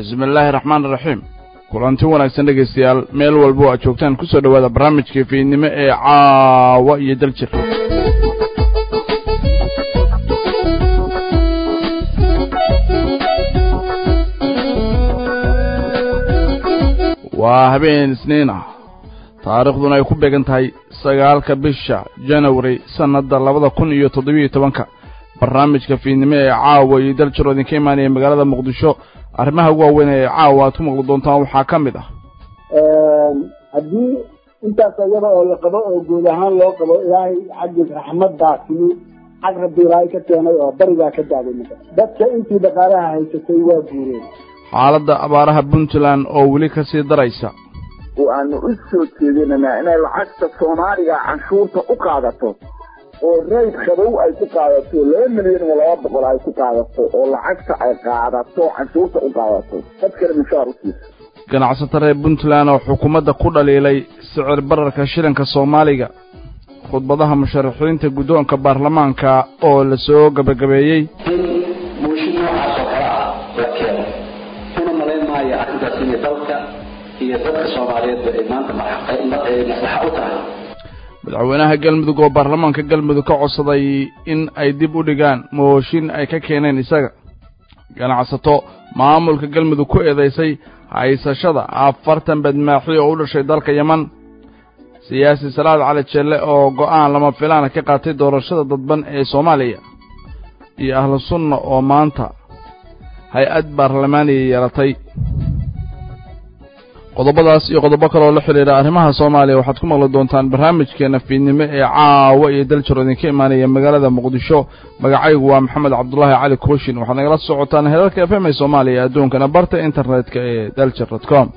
bismi illaahi raxmaan iraxiim kulanti wanaagsan dhegaystayaal meel walbo aad joogtaan kusoo dhowaada barnaamijka fiidnimo ee caawa iyo daljir waa habeen isniin ah taariikhduna ay ku beegan tahay sagaalka bisha janawari sannadda labada kun iyo toddobiyo tobanka barnaamijka fiidnimo ee caawa iyo daljir oo idinka imaanaya magaalada muqdisho arrimaha ugu waaweyn ee caawa aad ku maqli doontaan waxaa ka mid ah haddii intaas iyada oo la qabo oo guud ahaan loo qabo ilaahay xaggiis raxmaddaa timi xag rabbi ilaahay ka keenay oo barigaa ka daaday maka dadka intii dhaqaalaha haysatay waa guureen xaaladda abaaraha puntland oo weli ka sii daraysa waanu u soo jeedinanaa inay lacagta soomaaliga canshuurta u qaadato oo rayd qabow ay ku qaadato laba milyan iyo laba boqol ay ku qaadato oo lacagta ay qaadato canshuurta u qaadato dadkana mushaar u siiso ganacsato reer puntland oo xukuumadda ku dhaliilay sicir bararka shilinka soomaaliga khudbadaha musharaxiinta guddoonka baarlamaanka oo la soo gabagabeeyey in mooshin noocaas oo kale ah la keeno una malayn maayo arrintaas inay dalka iyo dadka soomaaliyeedba ay maanta maslaxa u tahay madaxweynaha galmudug oo baarlamaanka galmudug ka codsaday in ay dib u dhigaan mooshin ay ka keeneen isaga ganacsato maamulka galmudug ku eedaysay haysashada afartan badmaaxi oo u dhashay dalka yeman siyaasi salaad cali jelle oo go'aan lama filaana ka qaatay doorashada dadban ee soomaaliya iyo ahlu sunna oo maanta hay-ad baarlamaaniya yeelatay qodobadaas iyo qodobo kaleoo la xidhiidha arrimaha soomaaliya waxaad ku maqli doontaan barnaamijkeena fiidnimo ee caawa iyo daljiro idinka imaanaya magaalada muqdisho magacaygu waa maxamed cabdulaahi cali kooshin waxaad nagala socotaan heerarka f m ee soomaaliya adduunkana barta internetka ee daljir dot com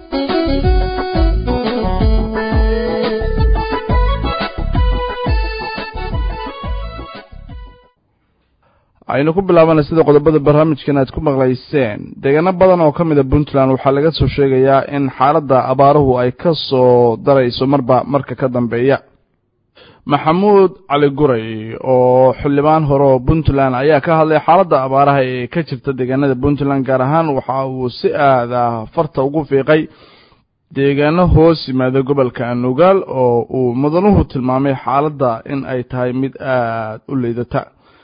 aynu ku bilaabana sida qodobada barnaamijkan aad ku maqlayseen deegaano badan oo ka mida puntland waxaa laga soo sheegayaa in xaaladda abaaruhu ay ka soo darayso marba marka ka dambeeya maxamuud cali guray oo xildhibaan hore oo puntland ayaa ka hadlay xaaladda abaaraha ee ka jirta deegaanada puntland gaar ahaan waxa uu si aada farta ugu fiiqay deegaano hoos yimaada gobolka nugaal oo uu mudanuhu tilmaamay xaaladda in ay tahay mid aada u liidata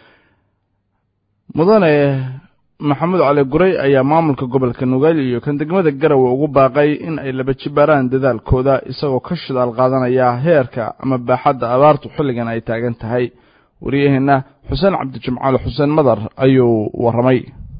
mudane maxamuud cali guray ayaa maamulka gobolka nugaal iyo kan degmada garowe ugu baaqay in ay laba jibaaraan dadaalkooda isagoo ka shidaal qaadanaya heerka ama baaxadda abaartu xilligan ay taagan tahay wariyaheenna xuseen cabdijimcaal xuseen madar ayuu warramay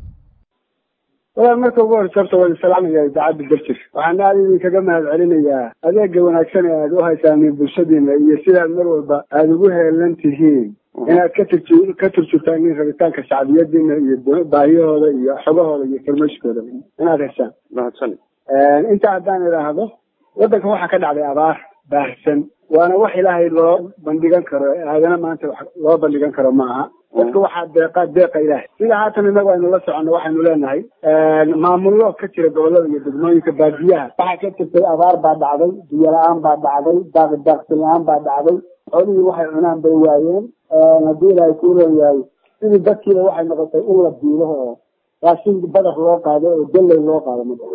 walaal marka ugu horeysa horta waan salaamaya idaacadda darjir waxaan aada idinkaga mahad celinayaa adeega wanaagsan ee aad u haysaaneen bulshadiina iyo sidaad mar walba aada ugu heelan tihiin inaad ka turju ka turjurtaan in rabitaanka shacbiyadiina iyo baahiyahooda iyo xogahooda iyo farmashkooda inaad heshaan mahadsan inta haddaan idhaahdo waddanka waxaa ka dhacday abaar baahsan waana wax ilaahay loo bandhigan karo aadana maanta wax loo bandhigan karo ma aha dadka waxaa deeqa deeqa ilaahay sida haatan inagu aynu la soconno waxaynu leenahay maamullo ka jira gobolada iyo degmooyinka baadiyaha waxaa ka jirtay abaar baa dhacday biyo la-aan baa dhacday daaqi daaqsin la-aan baa dhacday xoolihii waxay cunaan bay waayeen haddii ilaahay kuu leeyahay sidii dadkiiba waxay noqotay in la biilo oo raashin badar loo qaado oo dalley loo qaado mada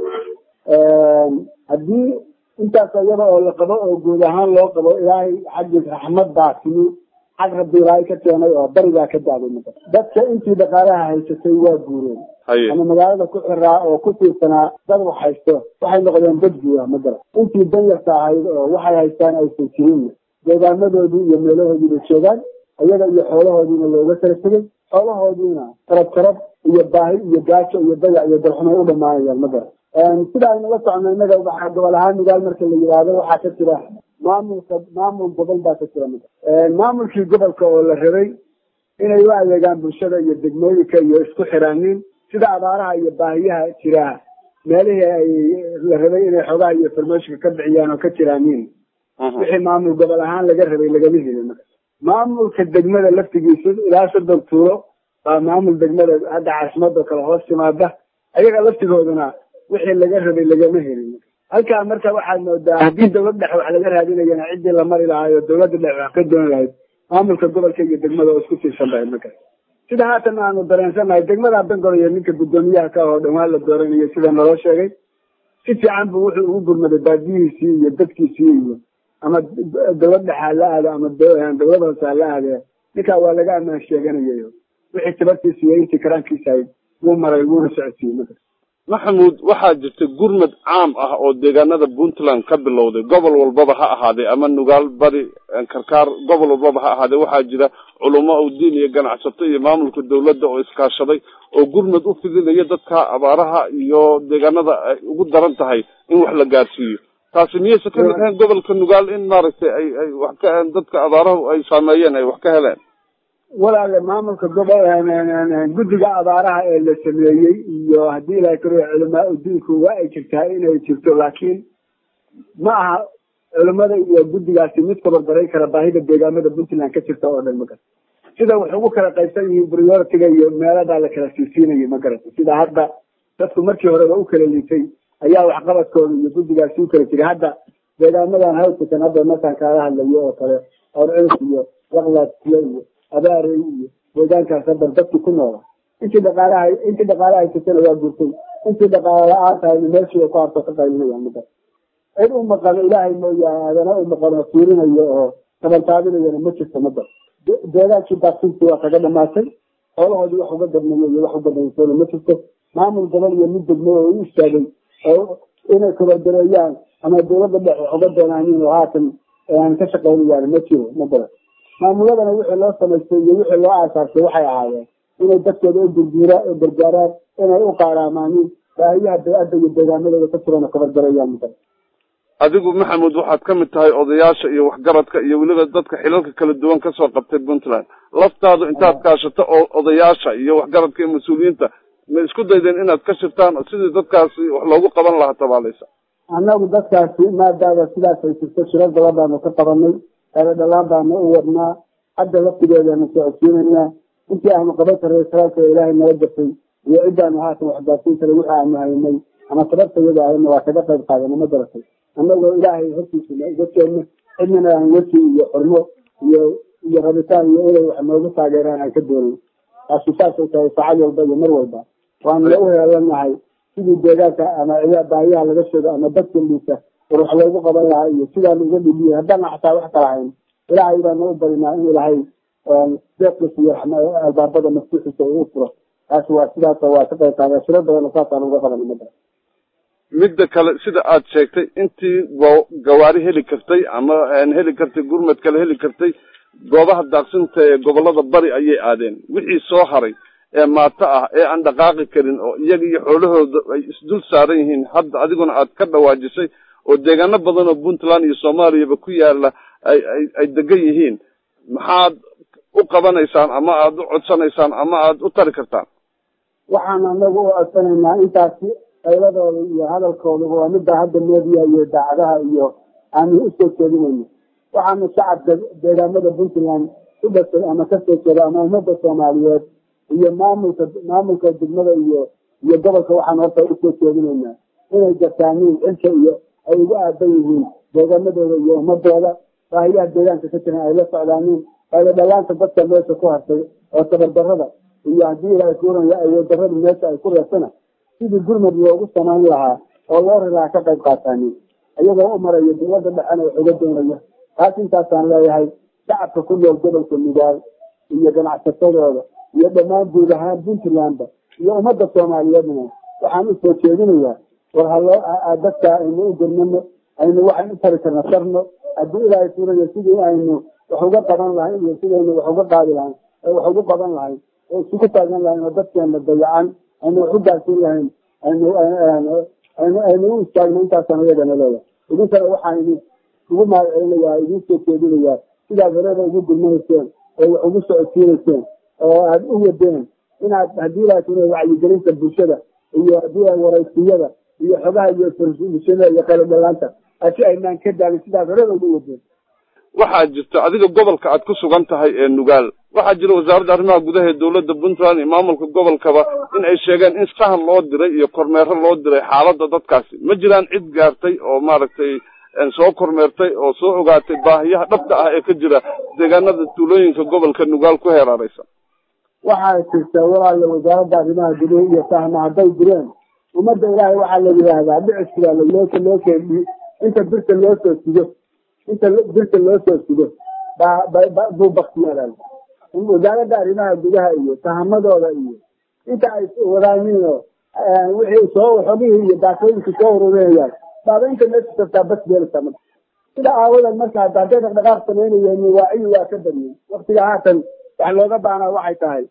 haddii intaas iyada oo la qabo oo guud ahaan loo qabo ilaahay xaggiis raxmaddaa timi xag rabbi ilaahay ka keenay oo barigaa ka daaday mada dadka intii dhaqaalaha haysatay waa guureen ama magaalada ku xiraa oo ku tiirsanaa dad wax haysto waxay noqdeen dad guura magara intii danyarta ahayd oo waxay haystaan aysan jirin deegaamadoodii iyo meelahoodiiba joogaan iyaga iyo xoolahoodiina looga kala tegey xoolahoodiina tarab tarab iyo baahi iyo gaajo iyo dayac iyo dalxumo u dhamaanayaan magara sida aynu la socono innaga waxaa gobol ahaan nugaal marka la yidhaahdo waxaa ka jira maamulka maamul gobol baa ka jira maga maamulkii gobolka oo la rabay inay u adeegaan bulshada iyo degmooyinka iyo isku xiraanin sida abaaraha iyo baahiyaha jira meelihii ay la rabay inay xoogaha iyo farmooshika ka bixiyaan oo ka jiraanin wixii maamul gobol ahaan laga rabay lagama helin marka maamulka degmada laftigiisa ilaa soddon tuulo baa maamul degmada hadda caasimadoo kale hoos timaada ayaga laftigooduna wixii laga rabay lagama helin halkaa marka waxaad moodaa haddii dawlad dhexe wax laga raadinayana ciddii la mari lahaay oo dawladda dhexe wax ka dooni lahayd maamulka gobolka iyo degmada oo isku tiirsan bahayd markaas sida haatan aanu dareensannahay degmada bengol iyo ninka guddoomiyaha ka oo dhawaan la dooranayo sida naloo sheegay si fiican buu wuxuu ugu gurmaday baadiyihiisii iyo dadkiisii iyo ama dawlad dhexa hala aado ama dawlad hoose hala aade ninkaa waa laga ammaan sheeganayayo wixii tabartiisa iyo intii karaankiisa ahayd wuu maray wuuna socodsiiyey marka maxamuud waxaa jirta gurmad caam ah oo deegaanada puntland ka bilowday gobol walbaba ha ahaadee ama nugaal bari karkaar gobol walbaba ha ahaadee waxaa jira culamo o diin iyo ganacsato iyo maamulka dawladda oo iskaashaday oo gurmad u fidinaya dadka abaaraha iyo deegaanada ay ugu daran tahay in wax la gaarsiiyo taasi miyaysa kamid ahayn gobolka nugaal in maaragtay ay ay wax ka dadka abaarahu ay saameeyeen ay wax ka heleen walaale maamulka gobol guddiga abaaraha ee la sameeyey iyo haddii ilahay karo culamaa udiinku waa ay jirtaa inay jirto laakiin ma aha culimada iyo guddigaasi mid kabarbaray kara baahida deegaamada puntland ka jirta oo dhan ma garata sida wax ugu kala qaybsan yihiin prioritiga iyo meeladaa la kala siisiinayay ma garata sida hadda dadku markii horeba u kala litay ayaa waxqabadkooda iyo guddigaasi u kala jiray hadda deegaamadan hawsakan hadda markaan kaala hadlayo oo kale orcus iyo laqlaadsiyo iyo abaarey iyo deegaankaas hadda dadki ku noola intii dhaqaalaha intii dhaqaalaha haysatana waa gurtay intii dhaqaala la-aan tahayna meeshii ku harto ka qaylinayaan mada cid u maqano ilaahay mooyaane adana u maqano fiirinayo oo tabantaabinayana ma jirto mada deegaankii daaqsintii waa kaga dhamaatay xoolahoodii wax uga gadmayo iyo wax ugadmaysoona ma jirto maamul gobol iyo mid degmo oo u istaagay oo inay kabardareeyaan ama dawladda dhexe wax uga doonaanin oo haatan ka shaqaynayaan ma jiro ma garan maamuladana wixii loo samaystay iyo wixii loo aasaasay waxay ahaayeen inay dadkooda u gurguura gargaaraan inay u qaaraamaanin baahiyaha da-adda iyo deegaanadooda ka jirana kabargareeyaan mada adigu maxamuud waxaad ka mid tahay odayaasha iyo waxgaradka iyo weliba dadka xilalka kala duwan kasoo qabtay puntland laftaadu intaad kaashato oo odayaasha iyo waxgaradka iyo mas-uuliyiinta ma isku daydeen inaad ka shirtaan sidii dadkaasi wax loogu qaban lahaa tabaaleysa annagu dadkaasi maadaaba sidaas ay jirto shirar badan baanu ka qabanay eeda dhalaan baanu u wadnaa hadda laftigeedanu socodsiinaynaa intii aanu qaban karnay saraalka ilaahay nala gasay iyo ciddaanu haatan waxgaarsiin karay wixii aanu haynay ama tabartayada ahayna waa kaga qayb qaadana ma garatay annagoo ilaahay hortiisana uga jeedno cidnana aan weji iyo xurmo iyo iyo rabitaan iyo inay wax noogu taageeraan aan ka doonayn taasi saasay tahay saacad walba iyo mar walba waanuna u heelanahay sidii deegaanka ama baahiyaha laga sheego ama dadka liisa war wax loogu qaban lahaa iyo sidaanu uga dhiliyay haddaana xataa wax kala hayn ilaahay baanu u barinaa in ilaahay deeqis iyo albaabada maftuuxiisa uu furo taasi waa sidaas waa ka qayb qaada shiro badan saasaan uga qaban mada midda kale sida aad sheegtay intii go- gawaari heli kartay ama heli kartay gurmad kale heli kartay goobaha daaqsinta ee gobolada bari ayay aadeen wixii soo haray ee maato ah ee aan dhaqaaqi karin oo iyaga iyo xoolahooda ay isdul saaran yihiin hadda adiguna aad ka dhawaajisay oo deegaano badan oo puntland iyo soomaaliyaba ku yaala ay ay ay degan yihiin maxaad u qabanaysaan ama aada u codsanaysaan ama aada u tari kartaan waxaan anagu u codsanaynaa intaasi qayladooda iyo hadalkooda waa midda hadda meediya iyo daacadaha iyo aanu usoo jeedinayno waxaanu shacabka deegaamada puntland u dhashay ama kasoo jeeda ama ummadda soomaaliyeed iyo maamulka maamulka degmada iyo iyo gobolka waxaan horta usoo jeedinaynaa inay gartaaniin xilka iyo ay ugu aadan yihiin deegaamadooda iyo ummadooda baahiyaha deegaanka ka jiran ay la socdaaniin ayla dhalaanta dadka meesha ku hartay oo tabardarada iyo haddii ilaahay kuuraya awooddarada meesha ay ku reesana sidii gurmad loogu samayn lahaa oo loo rilaa ka qayb qaataanin iyagoo u marayo dawladda dhexena wax uga doonaya taas intaasaan leeyahay shacabka ku nool gobolka nugaal iyo ganacsatadooda iyo dhammaan guud ahaan puntlandba iyo ummadda soomaaliyeedna waxaan usoo jeedinayaa war haloo dadka aynu u gurmano aynu waxaan u tari karna sarno haddii ilaahay kuurayo sidii aynu wax uga qaban lahayn iyo sidaynu wax uga qaadi lahayn wax ugu qaban lahayn oo isugu taagan lahayn oo dadkeena dayacan aynu wax u gaarsiin lahayn aynu aynu aynu u istaagno intaasaan iyagana leeyahay idinkana waxaan idin ugu mahadcelinayaa idin soo jeedinayaa sidaad horeba ugu gurmanayseen oo wax ugu socodsiinayseen oo aada u wadeen inaad haddii laakiin wacyigelinta bulshada iyo haddii waraysiyada iyo xogaha iyo bulshada iyo qaylo dhalaanta asi aynaan ka daalin sidaad horeba ugu wadeen waxaa jirta adiga gobolka aad ku sugan tahay ee nugaal waxaa jira wasaaradda arrimaha gudaha ee dawladda puntland iyo maamulka gobolkaba in ay sheegeen in sahan loo diray iyo kormeero loo diray xaaladda dadkaasi ma jiraan cid gaartay oo maaragtay soo kormeertay oo soo ogaatay baahiyaha dhabta ah ee ka jira deegaanada tuulooyinka gobolka nugaal ku heeraaraysa waxaa jirta walaala wasaaradda arrimaha gudaha iyo fahma hadday direen ummadda ilaahay waxaa la yidhaahdaa dhiciskibaa looka loo keeni inta birta loo soo sido inta birta loo soo sido buu baktiyaal wasaaradda arrimaha gudaha iyo fahamadooda iyo inta ay wadaaniino wixii soo xogihii iyo daakooyinkii soo ururinayaan baaba inta meesha tagtaa bas beelasa marka sida aawadan marka hadda hadday dhaqdhaqaaq samaynayeen waaciyi waa ka badiyey waktiga haatan wax looga baanaa waxay tahay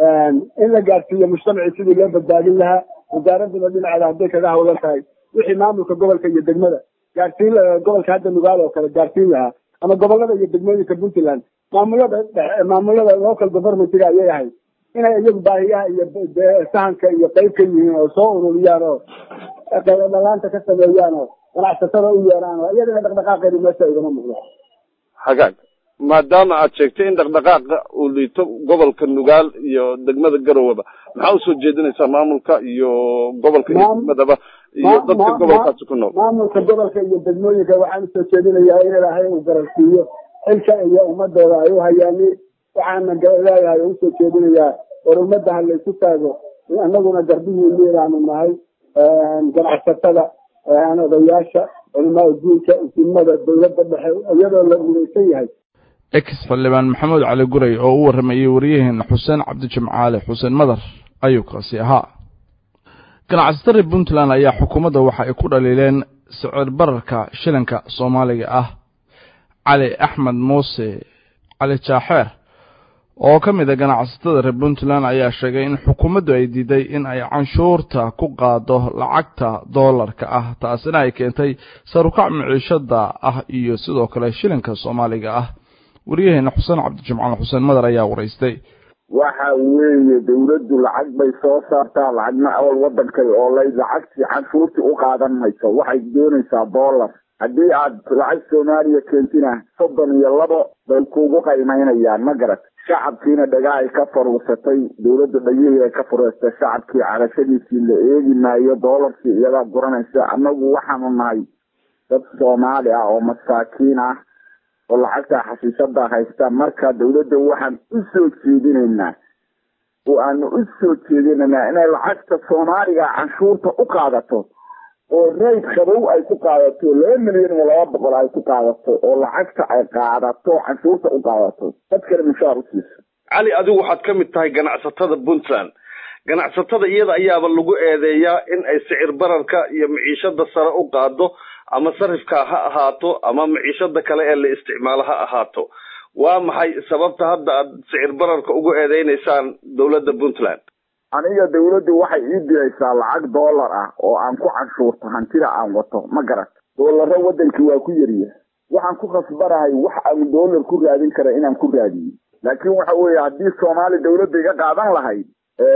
in la gaadsiiyo mujtamacii sidii loo badbaadin lahaa wasaaradduna dhinaceeda hadday kaga hawlan tahay wixii maamulka gobolka iyo degmada gaadsiin gobolka hadda nugaal oo kale gaadsiin lahaa ama gobolada iyo degmooyinka puntland maamulada maamulada local governmentiga ayay ahayd inay iyagu baahiyaha iyo sahanka iyo qayb ka yihiin oo soo ururiyaan oo dhalaanta ka sameeyaan oo ganacsatada u yeeraan oo iyadana dhaqdhaqaaqeedu meesha igama muuqdo hagaag maadaama aad sheegtay in dhaqdhaqaaqa uu liito gobolka nugaal iyo degmada garowaba maxaa usoo jeedinaysaa maamulka iyo gobolka iyo degmadaba iyo dadka gobolkaasi ku nool maamulka gobolka iyo degmooyinka waxaan usoo jeedinayaa in ilaahay uu garansiiyo xilka iyo ummadooda ay u hayaani waxaana leeyahay oo usoo jeedinayaa war ummadda ha laysu taago annaguna garbihii miiraanu nahay ganacsatada odayaasha culimaa diinka isimada dawladda dhexe iyadoo la midaysan yahay ex xildhibaan maxamuud cali guray oo u warramayey waryaheena xuseen cabdijimcaale xuseen madar ayuu kaasi ahaa ganacsatada puntland ayaa xukuumadda waxa ay ku dhaliileen sicir bararka shilinka soomaaliga ah cali axmed muuse cali jaaxeer oo ka mid a ganacsatada reer puntland ayaa sheegay in xukuumaddu ay diiday in ay canshuurta ku qaado lacagta doolarka ah taasina ay keentay sarukac miciishada ah iyo sidoo kale shilinka soomaaliga ah waryaheena xuseen cabdijimcaal xuseen madar ayaa waraystay waxa weeye dawladdu lacag bay soo saartaa lacagna awal wadankay oo lay lacagtii canshuurtii u qaadan mayso waxay doonaysaa dollar haddii aad lacag soomaaliya keentina soddon iyo labo bay kugu qaymaynayaan ma garat shacabkiina dhagaa ay ka faruursatay dawladda dhagihii ay ka fureystay shacabkii carashadiisii la eegi maayo doolarkii iyadaa guranaysa annagu waxaanu nahay dad soomaali ah oo masaakiin ah oo lacagta xashiishada haysta marka dawladda waxaan u soo jeedinaynaa oo aanu u soo jeedinaynaa inay lacagta soomaaliga canshuurta u qaadato oo rayd qabow ay ku qaadato laba milyan iyo laba boqol ay ku qaadato oo lacagta ay qaadato canshuurta u qaadato dadkana mushaar u siiso cali adigu waxaad ka mid tahay ganacsatada puntland ganacsatada iyada ayaaba lagu eedeeyaa in ay sicir bararka iyo maciishada sare u qaado ama sarifka ha ahaato ama maciishada kale ee la isticmaalo ha ahaato waa maxay sababta hadda aad sicir bararka ugu eedeynaysaan dawladda puntland aniga dawladdu waxay ii diraysaa lacag dollar ah oo aan ku canshuurto hantida aan wato ma garat doolaro wadankii waa ku yariya waxaan ku khasbanahay wax aan dollar ku raadin kara inaan ku raadiyo laakiin waxa weeye haddii soomaali dawladda iga qaadan lahayd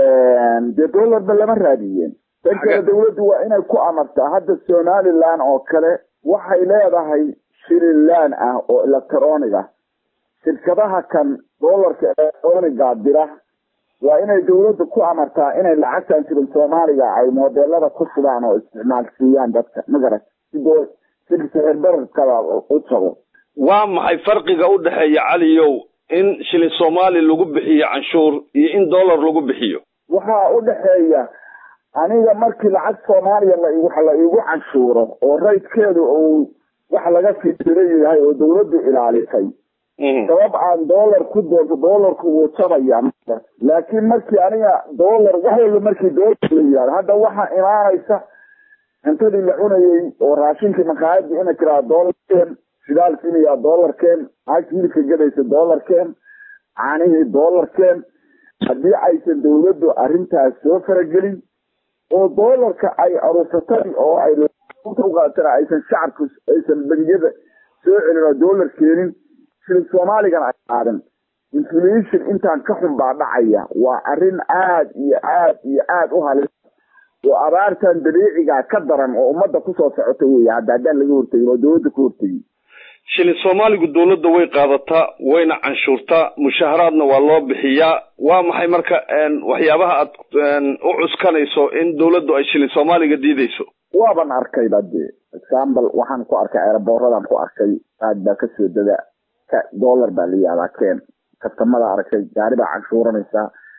dee dollarba lama raadiyeen tan kale dawladdu waa inay ku amartaa hadda somaliland oo kale waxay leedahay shililaan ah oo electronic ah shirkadaha kan dollarka electroniga dira waa inay dawladda ku amartaa inay lacagtan jirin soomaaliga ay modelada ku shubaan oo isticmaalsiiyaan dadka magarat sidoo si sixir bararkada u jabo waa maxay farqiga u dhexeeya caliyow in shilin soomaali lagu bixiyo canshuur iyo in dollar lagu bixiyo waxaa u dhexeeya aniga markii lacag soomaaliya la wax la igu canshuuro oo raydkeedu uu wax laga fitiro yahay oo dawladdu ilaalisay sabab aan dollar ku doonto dollarku wuu jabaya laakiin markii aniga dollar wax walba markii dollar la yihahdo hadda waxaa imaanaysa cuntadii la cunayey oo raashinkii maqaayadii ina tiraa dollarkeen shidaalkiinayaa dollarkeen naagta hilibka gadaysa dollarkeen caanihii dollarkeen haddii aysan dawladdu arrintaas soo faragelin oo dollarka ay aruursatay oo ay uqaatana aysan shacabku aysan bangiyada soo celin oo dollar keenin shilin soomaaligana ay qaadan inflation intaan ka xun baa dhacaya waa arrin aad iyo aad iyo aad u halis oo abaartan dabiiciga ka daran oo ummadda kusoo socota wey hadda haddaan laga hortegin oo dawladda ka hortegin shilin soomaaligu dawladda way qaadataa wayna canshuurtaa mushaharaadna waa loo bixiyaa waa maxay marka waxyaabaha aad u cuskanayso in dawladdu ay shilin soomaaliga diidayso waaban arkayba dee example waxaan ku arkay eeraboorradaan ku arkay aad baa kasoo dada dollar baa la yihahdaa keen kastamada aragtay gaari baa canshuuranaysaa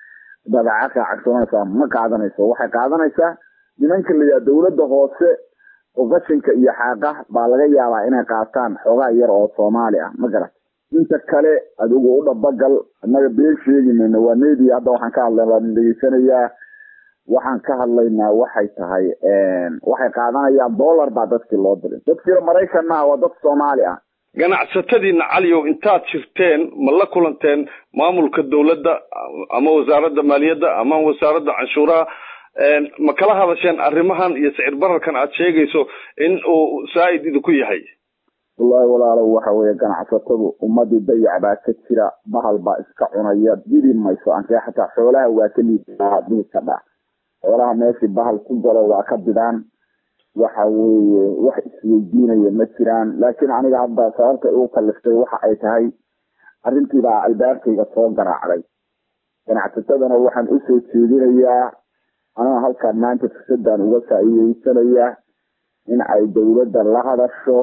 badeeca raacagsanaysaa ma qaadanayso waxay qaadanaysaa nimanka la yidhaha dawladda hoose oo qashinka iyo xaaqa baa laga yaabaa inay qaataan xoogaa yar oo soomaali ah ma garat inta kale adigu u dhabagal annaga been sheegi mayno waa media hadda waxaan ka hadlay waan dhegeysanayaa waxaan ka hadlaynaa waxay tahay waxay qaadanayaan dollar baa dadkii loo diray dadkiina maraykan maaha waa dad soomaali ah ganacsatadiina caliyow intaad jirteen ma la kulanteen maamulka dawladda ama wasaaradda maaliyadda ama wasaaradda canshuuraha ma kala hadasheen arrimahan iyo sicir bararkan aad sheegayso in uu saa'id idinku yahay wallahi walaalow waxa weeye ganacsatadu ummadii dayac baa ka jira bahal baa iska cunaya didi mayso ankee xataa xoolaha waa ka liidaa dii ka dhac xoolaha meeshii bahal ku galo waa ka bidaan waxa weeye wax isweydiinaya ma jiraan laakiin aniga hadda sababta igu kaliftay waxa ay tahay arrintiibaa albaabkayga soo garaacday ganacsatadana waxaan usoo jeedinayaa anaa halkaan maanta fursadaan uga faa'iideysanayaa in ay dawladda la hadasho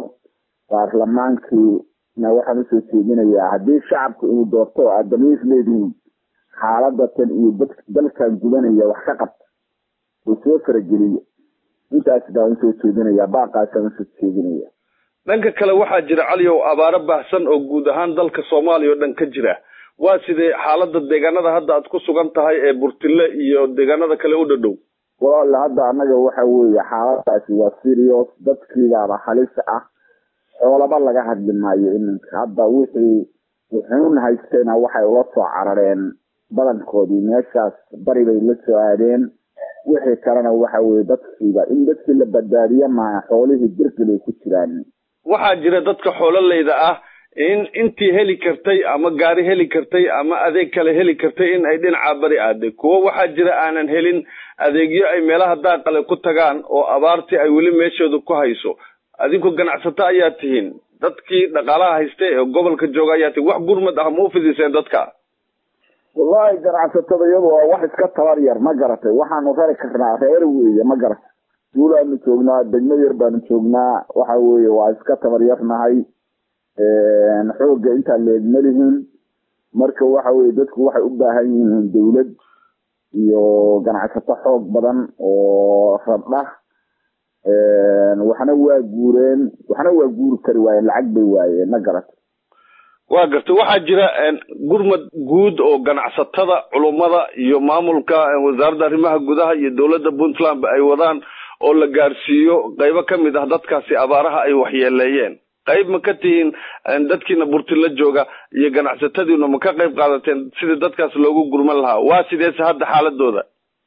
baarlamaankiina waxaan usoo jeedinayaa haddii shacabku inuu doorto oo aad damiir leedihiin xaaladatan iyo dalkan gudanaya wax ka qabta oo soo farageliya intaas baan usoo jeedinaya baaqaasaan usoo jeedinaya dhanka kale waxaa jira caliyow abaaro baahsan oo guud ahaan dalka soomaaliya oo dhan ka jira waa sidee xaalada deegaanada hadda aad ku sugan tahay ee burtile iyo deegaanada kale u dhadhow walaale hadda annaga waxa weeye xaaladaasi waa serious dadkiibaaba halis ah xoolaba laga hadli maayo iminka hadda wixii wuxuun haystayna waxay ula soo carareen badankoodii meeshaas bari bay la soo aadeen wixii kalena waxa weye dadkiiba in dadkii la badbaadiye maaha xoolihii birgilay ku jiraan waxaa jira dadka xoololeyda ah in intii heli kartay ama gaari heli kartay ama adeeg kale heli kartay in ay dhinaca bari aaday kuwo waxaa jira aanan helin adeegyo ay meelaha daaqale ku tagaan oo abaartii ay weli meeshooda ku hayso adinku ganacsato ayaa tihiin dadkii dhaqaalaha haystay ee gobolka jooga ayaa tihiin wax gurmad ah ma u fidiseen dadka wallahi ganacsatada iyadu waa wax iska tabar yar ma garatay waxaanu rari karnaa reer weeye ma garatay duulaanu joognaa degmo yar baanu joognaa waxa weeye waa iska tabar yarnahay xooga intaa leeg malihin marka waxa weye dadku waxay u baahan yihiin dawlad iyo ganacsato xoog badan oo rabdha waxna waa guureen waxna waa guuri kari waayeen lacag bay waayeen ma garatay waa gartay waxaa jira gurmad guud oo ganacsatada culummada iyo maamulka wasaaradda arrimaha gudaha iyo dowladda puntland ay wadaan oo la gaarsiiyo qaybo ka mid ah dadkaasi abaaraha ay waxyeeleeyeen qayb ma ka tihiin dadkiina burtila jooga iyo ganacsatadiina ma ka qayb qaadateen sidii dadkaas loogu gurman lahaa waa sideese hadda xaaladooda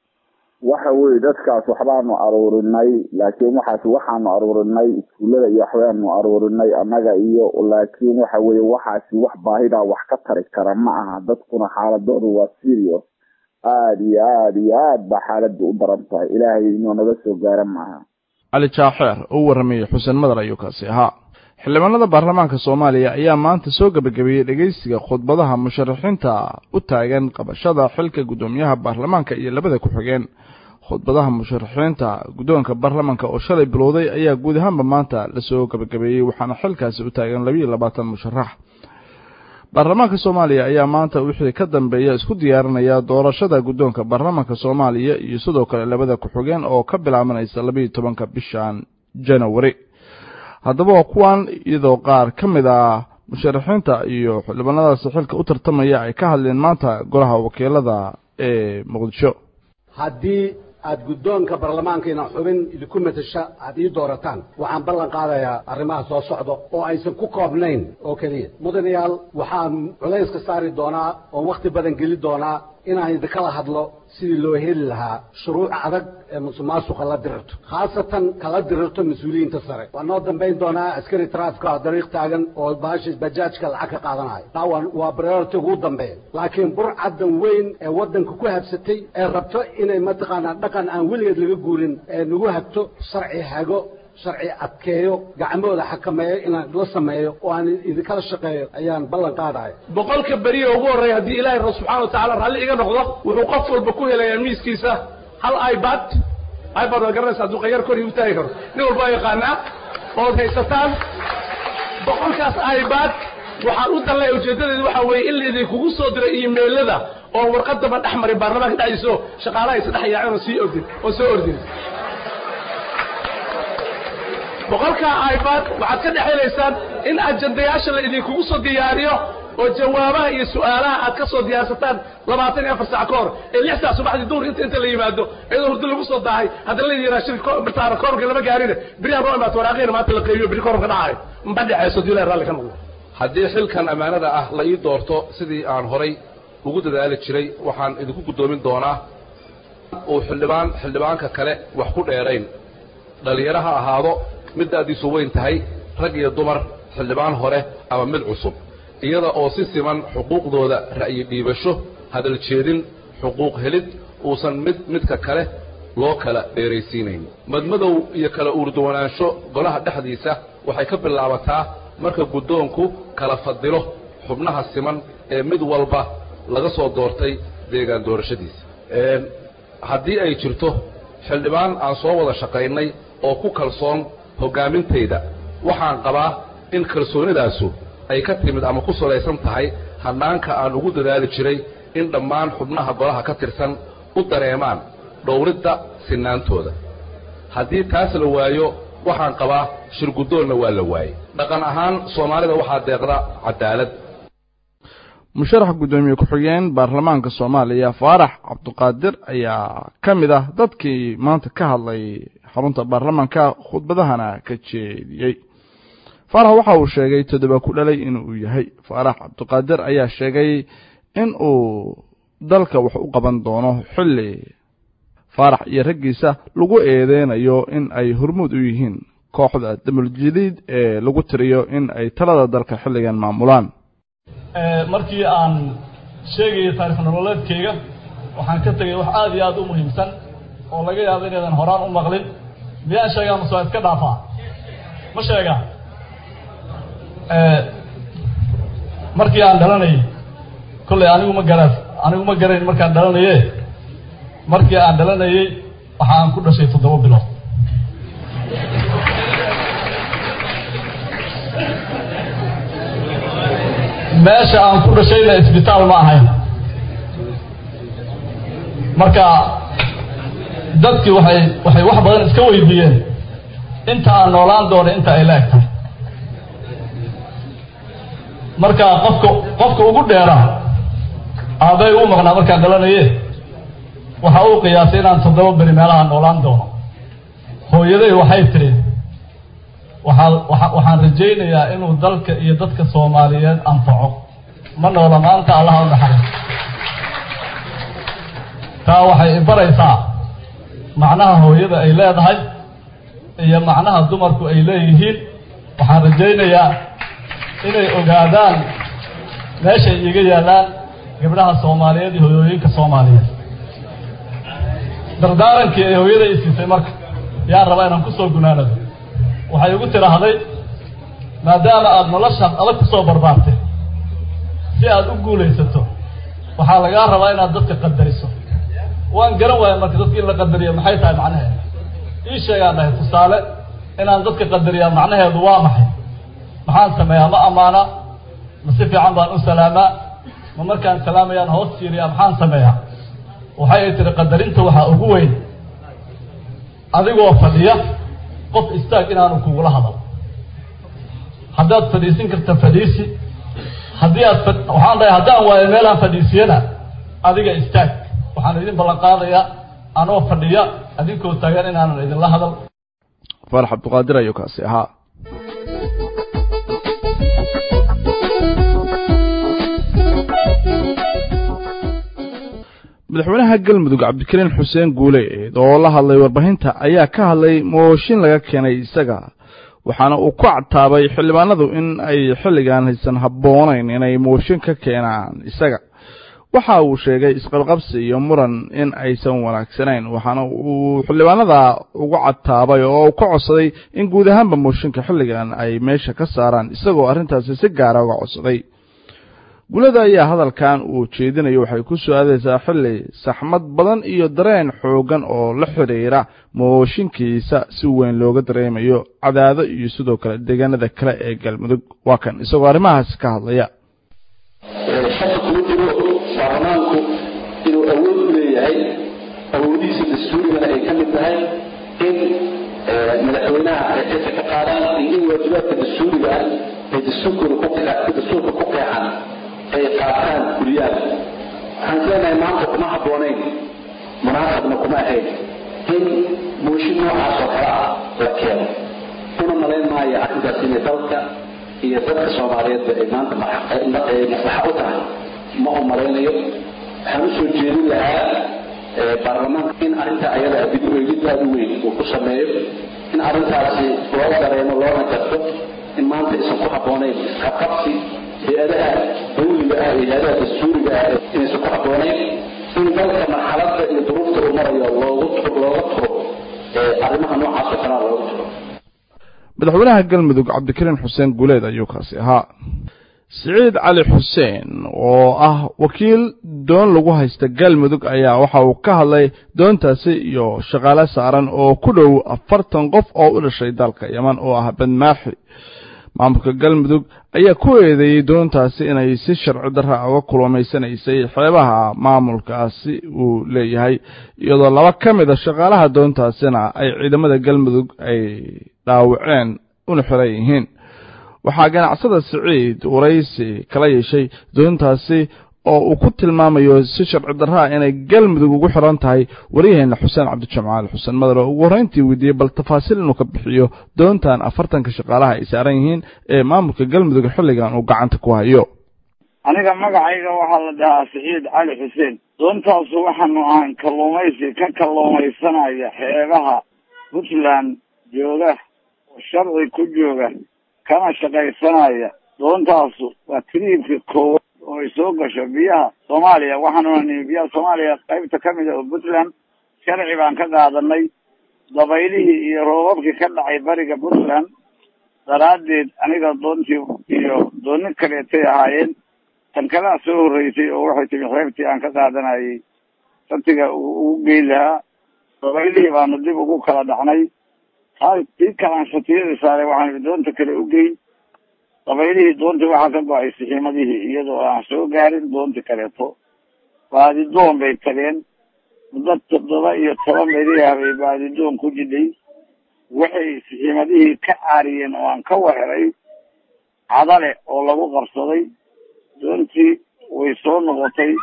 waxa weye dadkaas waxbaanu aruurinay laakiin waxaas waxaanu aruurinay iskuullada iyo waxbaanu aruurinay annaga iyo laakiin waxa weye waxaasi wax baahidaa wax ka tari kara ma aha dadkuna xaaladoodu waa serious aada iyo aada iyo aad baa xaaladda u daran tahay ilaahay inuu naga soo gaara maaha cali jaaxeer oo warramayey xuseen madar ayuu kaasi ahaa xildhibaanada baarlamaanka soomaaliya ayaa maanta soo gebagabeeyey dhegeysiga khudbadaha musharaxiinta u taagan qabashada xilka guddoomiyaha baarlamaanka iyo labada ku-xigeen khudbadaha musharaxiinta guddoonka baarlamaanka oo shalay bilowday ayaa guud ahaanba maanta lasoo gebagabeeyey waxaana xilkaasi u taagan labiiyo labaatan musharax baarlamaanka soomaaliya ayaa maanta wixii ka dambeeya isku diyaarinaya doorashada guddoonka baarlamaanka soomaaliya iyo sidoo kale labada ku-xigeen oo ka bilaabanaysa labiiyo tobanka bishan janawari haddaba waa kuwan iyadoo qaar ka mid ah musharaxiinta iyo xildhibaanadaasi xilka u tartamaya ay ka hadleen maanta golaha wakiilada ee muqdisho haddii aad guddoonka baarlamaankiina xubin idinku matasha aad ii doorataan waxaan ballan qaadayaa arrimaha soo socda oo aysan ku koobnayn oo keliya mudanayaal waxaan culayska saari doonaa oon wakhti badan geli doonaa inaan idinkala hadlo sidii loo heli lahaa shuruuc adag ee musuqmaasuqa la dirirto khaasatan kala dirirto mas-uuliyiinta sare waa noo dambayn doonaa askari taraafika dariiq taagan oo baasha bajaajka lacag ka qaadanayo taa waa priority ugu dambeeya laakiin burcaddan weyn ee waddanka ku habsatay ee rabto inay mataqaanaa dhaqan aan weligeed laga guurin ee nagu hagto sharci hago sharci adkeeyo gacmahooda xakameeyo inaan la sameeyo oo aan idinkala shaqeeyo ayaan ballan qaadaya boqolka beriya ugu horreeya haddii ilaahay ra subxana wa tacala raalli iga noqdo wuxuu qof walba ku helayaa miiskiisa hal ibad ibad waa garanaysa hadduu qayar kor igu taagi karo nin walba yaqaanaa ood haysataan boqolkaas ibad waxaan u dallaya ujeeddadeedu waxaa weeye in laidinkugu soo diray iimeylada oo warqadaba dhex marin baarlamaanka dhexdiiso shaqaalaha is dhex yaaceen oo sii ordin oo soo ordin boqolkaa ibad waxaad ka dhex helaysaan in ajandayaasha la idinkugu soo diyaariyo oo jawaabaha iyo su'aalaha aad ka soo diyaarsataan labaatan iyo afar saac ka hor ee lix saac subaxdii duhur inta inta la yimaado iyadoo hurdo lagu soo daahay haddana la yidhaha shir martaana koorka lama gaarine beriyaha noo imaata waraaqiina maanta la qeybiyo beri koorka dhacayo mba dhexayso diilahi raalli ka noqdo haddii xilkan ammaanada ah la ii doorto sidii aan horay ugu dadaali jiray waxaan idinku guddoomin doonaa uu xildhibaan xildhibaanka kale wax ku dheerayn dhallinyaro ha ahaado mid da'diisu weyn tahay rag iyo dumar xildhibaan hore ama mid cusub iyada oo si siman xuquuqdooda ra'yi dhiibasho hadal jeedin xuquuq helid uusan mid midka kale loo kala dheeraysiinayn madmadow iyo kala uurduwanaansho golaha dhexdiisa waxay ka bilaabataa marka guddoonku kala fadilo xubnaha siman ee mid walba laga soo doortay deegaan doorashadiisa haddii ay jirto xildhibaan aan soo wada shaqaynay oo ku kalsoon hoggaamintayda waxaan qabaa in kalsoonidaasu ay ka timid ama ku salaysan tahay hannaanka aan ugu dadaali jiray in dhammaan xubnaha golaha ka tirsan u dareemaan dhowridda sinaantooda haddii taas la waayo waxaan qabaa shirguddoonna waa la waayey dhaqan ahaan soomaalida waxaa deeqda cadaalad musharax guddoomiye ku-xigeen baarlamaanka soomaaliya faarax cabduqaadir ayaa ka mid ah dadkii maanta ka hadlay xarunta baarlamaanka khudbadahana ka jeediyey faarax waxa uu sheegay toddoba ku dhalay inuu yahay faarax cabduqaadir ayaa sheegay in uu dalka wax u qaban doono xilli faarax iyo raggiisa lagu eedeynayo in ay hormuud u yihiin kooxda damuljadiid ee lagu tiriyo in ay talada dalka xilligan maamulaan markii aan sheegayay taarikh nololeedkayga waxaan ka tegay wax aada iyo aada u muhiimsan oo laga yaabo inaydan horaan u maqlin miyaan sheegaa mase waa iska dhaafaa ma sheegaa markii aan dhalanayay kollay anigu ma garaas anigu ma garayn markaan dhalanaye markii aan dhalanayey waxa aan ku dhashay toddoba bilood meesha aan ku dhashayna isbitaal ma ahayn marka dadkii waxay waxay wax badan iska weydiiyeen inta aan noolaan doono inta ay la eg tahay marka qofka qofka ugu dheera aabay u maqnaa markaan dhalanaye waxa uu qiyaasay inaan toddoba beri meelaha noolaan doono hooyaday waxay tidhi waxaa waa waxaan rajaynayaa inuu dalka iyo dadka soomaaliyeed anfaco ma noola maanta allaha u naxariis taa waxay ibaraysaa macnaha hooyada ay leedahay iyo macnaha dumarku ay leeyihiin waxaan rajaynayaa inay ogaadaan meeshay iiga yaallaan gabdhaha soomaaliyeed iyo hoyooyinka soomaaliyeed dardaarankii ay hooyada i siisay marka yaan rabaa inaan kusoo gunaanado waxay igu tidhaahday maadaama aada noloshaas adag ku soo barbaartay si aada u guulaysato waxaa lagaa rabaa inaad dadka qadariso waan garan waaya marka dadka in la qadariyo maxay tahay macnaheedu ii sheegaan dhahay tusaale inaan dadka qadariyaa macnaheedu waa maxay maxaan sameeyaa ma ammaana ma si fiican baan u salaamaa ma markaan salaamayaan hoos siiriyaa maxaan sameeyaa waxay ay tihi qadarinta waxaa ugu weyn adigoo fadhiya qof istaag inaanu kugula hadal haddaad fadhiisin karta fadhiisi haddii aad waxaan dhahay haddaan waayo meelaan fadhiisiyana adiga istaag waxaan idin ballan qaadayaa anoo fadhiya adinkoo taagan inaanan idinla hadal faarax cabduqaadir ayuu kaasi ahaa madaxweynaha galmudug cabdikariin xuseen guuleed oo la hadlay warbaahinta ayaa ka hadlay mooshin laga keenay isaga waxaana uu ku cataabay xildhibaanadu in ay xilligan haysan habboonayn inay mooshin ka keenaan isaga waxa uu sheegay isqabqabsi iyo muran in aysan wanaagsanayn waxaana uu xildhibaanada ugu cataabay oo ka codsaday in guud ahaanba mooshinka xilligan ay meesha ka saaraan isagoo arrintaasi si gaara uga codsaday gulada ayaa hadalkan uu jeedinayo waxay ku soo aadaysaa xilli saxmad badan iyo dareen xoogan oo la xidhiira mooshinkiisa si weyn looga dareemayo cadaado iyo sidoo kale deegaanada kale ee galmudug waa kan isagoo arrimahaasi ka hadlaya shaka kuma jiro baarlamaanku yahay awoodihiisa dastuurigana ay ka mid tahay in madaxweynaha ay xilka ka qaadaan iyo in waajibaadka dastuuriga ah ee dastuurkooda ku dastuurka ku qeexan ay qaataan guriyaan waxaan leenahay maanta kuma habboonayn munaasabna kuma ahayn in mooshin noocaas oo kale ah la keeno una malayn maayo arrintaas inay dalka iyo dadka soomaaliyeedba ay maanta maslaxa u tahay ma u malaynayo waxaan usoo jeedin lahaa baarlamaanka in arrinta ayada dib u eegid aada u weyn uu ku sameeyo in arrintaasi loo dareemo loona garto in maanta aysan ku habboonayn isqabqabsi hay-adaha dawliga ah iyo hay-adaha dastuuriga ah inaysan ku habboonayn in dalka marxaladda iyo duruufta uu marayo loogu looga turo arrimaha noocaas oo kalea looga turo madaxweynaha galmudug cabdikariin xuseen guuleed ayuu kaasi ahaa siciid cali xuseen oo ah wakiil doon lagu haysta galmudug ayaa waxa uu ka hadlay doontaasi iyo shaqaale saaran oo ku dhow afartan qof oo u dhashay dalka yeman oo ah badmaaxi maamulka galmudug ayaa ku eedeeyey doontaasi inay si sharci darra uga kulamaysanaysay xeebaha maamulkaasi uu leeyahay iyadoo laba ka mid a shaqaalaha doontaasina ay ciidamada galmudug ay dhaawaceen una xiran yihiin waxaa ganacsada siciid waraysi kala yeeshay doontaasi oo uu ku tilmaamayo si sharci darraa inay galmudug ugu xiran tahay waryaheena xuseen cabdijamcaal xuseen madar oo ugu horrayntii weydiiyey bal tafaasiil inuu ka bixiyo doontan afartanka shaqaalaha ay saaran yihiin ee maamulka galmudug xilligan uu gacanta ku hayo aniga magacayga waxaa la dhahaa siciid cali xuseen doontaasu waxaanu ahayn kalluumaysi ka kalluumaysanaya xeebaha puntland jooga oo sharci ku jooga kana shaqaysanaya doontaasu waa tiriibka koowaad oo ay soo gasho biyaha soomaaliya waxaanuna nimi biyaha soomaaliya qaybta ka mid a oo puntland sharci baan ka qaadanay dabaylihii iyo roobabkii ka dhacay bariga puntland daraaddeed aniga doontii iyo dooni kaleetay ahaayeen tan kalea soo horreysay oo waxay timi xeebtii aan ka qaadanayay santiga ugu geyn lahaa dabaylihii baanu dib ugu kala dhacnay taa tii kalaan shatiyadii saaray waxaan doonta kale u geyn dabaylihii doontii waxaa ka go-ay sixiimadihii iyadoo aan soo gaarin doontii kaleeto baadidoon bay tageen muddo toddoba iyo toban beriah bay baadidoon ku jidhay waxay sixiimadihii ka caariyeen oo aan ka wareray cadale oo lagu qabsaday doontii way soo noqotay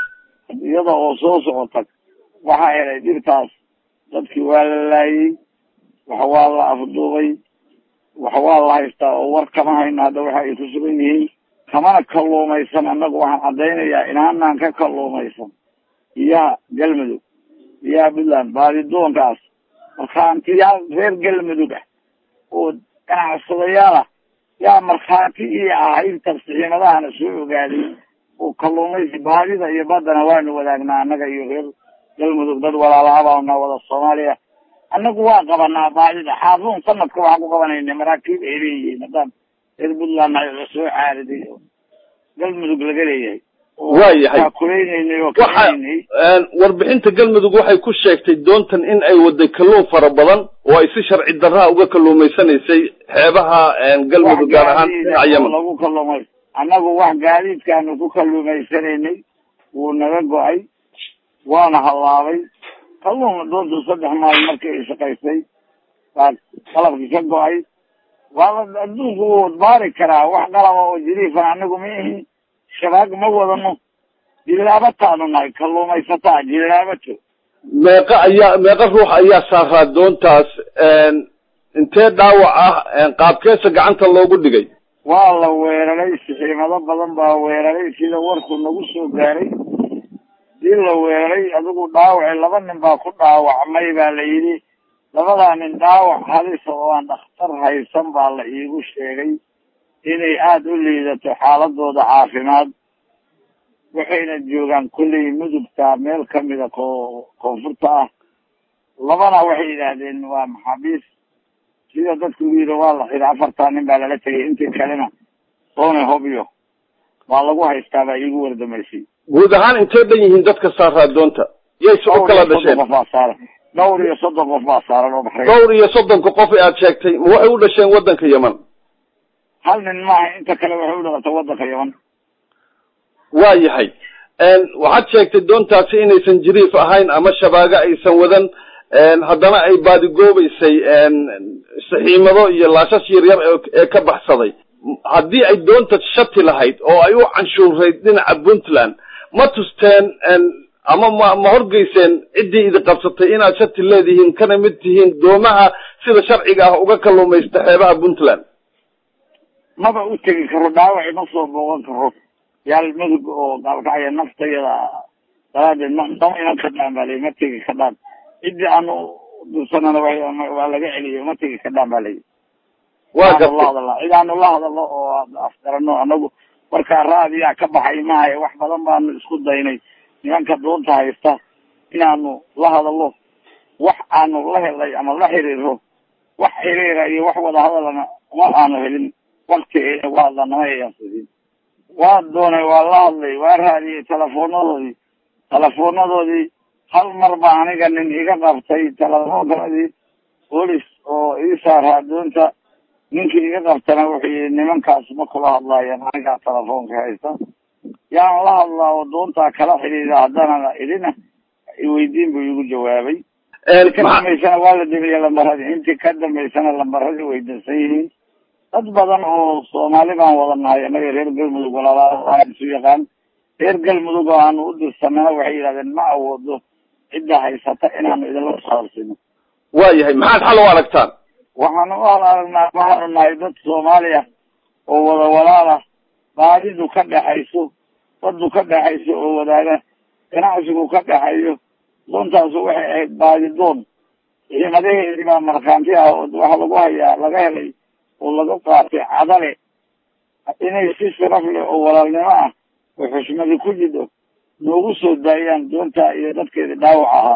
iyada oo soo socota waxaa helay dhibtaas dadkii waa la laayey wax waa la afduubay wax waa la haystaa oo war kama hayno hadda waxa ay ku sugan yihiin kamana kalluumaysan annagu waxaan caddaynayaa inaanaan ka kalluumaysan biyaha galmudug biyaha puntland baadidoonkaas markhaantiyaal reer galmudug ah oo ganacsadayaal ah yaa markhaati iyo ahayd tafsixiimadahana soo ogaaday oo kalluumaysi baadida iyo baddana waanu wadaagnaa annaga iyo reer galmudug dad walaalahabaana wada soomaaliya annagu waa qabanaa baadida xaafuun sanadka waxaan ku qabanayna maraakiib ay leeyihiin haddaan reer puntland la soo caariday oo galmudug laga leeyahay waayahay kulaynayna oo waxa kalaynay warbixinta galmudug waxay ku sheegtay doontan in ay waday kalluun fara badan oo ay si sharci darraa uga kalluumaysanaysay xeebaha galmudug gaar ahaan dhinaca yemen lagu kalluumay annagu wax gaadiidkaanu ku kalluumaysanaynay wuu naga go-ay waana hallaabay kalluun doontu saddex maalin markii ay shaqaysay baa qalabkii ka go-ay waa la adduunku wuu baari karaa wax qalaba oo jiriifan anigu ma ihi shabaag ma wadano jilaabataanu nahay kalluumaysataa jilaabato meeqa ayaa meeqa ruux ayaa saaraa doontaas intee dhaawac ah qaabkeesa gacanta loogu dhigay waa la weeraray sixiimado badan baa weeraray sida warku nagu soo gaaray dii la weeraray adigu dhaawaci laba nin baa ku dhaawacmay baa la yidhi labadaa nin dhaawac halisa oo aan dhakhtar haysan baa la iigu sheegay inay aada u liidato xaaladooda caafimaad waxayna joogaan kolley mudugta meel kamida ko koonfurta ah labana waxay yidhaahdeen waa maxaabiis sida dadku u yidhi waa la xidhi afartaa nin baa lala tegay intii kalena soone hobyo waa lagu haystaa baa iigu wardamaysay guud ahaan intee dhan yihiin dadka saaraa doonta yayse u kala dhasheen qof baa saaran dhowr iyo soddon qof baa saaran oo baxray dhowr iyo soddonka qof ee aad sheegtay ma waxay u dhasheen waddanka yemen hal nin maaha inta kale waxay u dhalatay waddanka yaman waa yahay waxaad sheegtay doontaasi inaysan jiriif ahayn ama shabaago aysan wadan haddana ay baadigoobaysay saxiimado iyo laashash yaryar ee ka baxsaday haddii ay doonta shati lahayd oo ay u canshuurayd dhinaca puntland ma tusteen ama ma ma horgeyseen ciddii idi qabsatay inaad shati leedihiin kana mid tihiin doomaha sida sharciga ah uga kalluumaysta xeebaha puntland maba u tegi karo dhaawac ima soo booqan karo yaal mudug oo gaalkacya naftayada daraadeed ma dama iman kadhaan baa layi ma tegi kadhaan ciddii aanu dirsanana waa laga celiyo ma tegi kadhaan baa layi waa la hadalaa cid aanu la hadalno oo afgarano anagu markaa raadiyaa ka baxay mahaye wax badan baanu isku daynay nimanka doonta haysta inaanu la hadalno wax aanu la helay ama la xiriiro wax xiriira iyo wax wada hadalana ma aanu helin wakti ayna waa hadla nama ayaasadin waa doonay waa la hadlay waa raadiyey telefonadoodii telefonadoodii hal mar baa aniga nin iga qabtay telefoonkoodii bolis oo ii saaraa doonta ninkii iga qabtana wuxuu yihi nimankaas ma kula hadlaayaan anigaa telefoonka haysta yaan la hadlaa oo doontaa kala xidhiida haddana idina iweydiin buu igu jawaabay ka dambaysana waa la demiye lambaradii intii ka dambaysana lambaradii way dansan yihiin dad badan oo soomaali baan wada nahay annaga reer galmudug walaalaha isu yaqaan reer galmudug oo aanu u dirsanana waxay yidhahdeen ma awoodo cidda haysata inaanu idinla saabsino waayahay maxaad xal u aragtaan waxaanu u hal aragnaa waxaanu nahay dad soomaaliya oo wada walaala baadidu ka dhexayso badu ka dhexayso oo wadaaga ganacsigu ka dhexeeyo doontaasu waxay ahayd baadidoon ciidamadaheedii baa markhaanti ah oo waxa lagu hayaa laga helay oo laga qaatay cadale inay si sharaf leh oo walaalnimo ah oo xushmadi ku jidho noogu soo daayaan doonta iyo dadkeedii dhaawac ahaa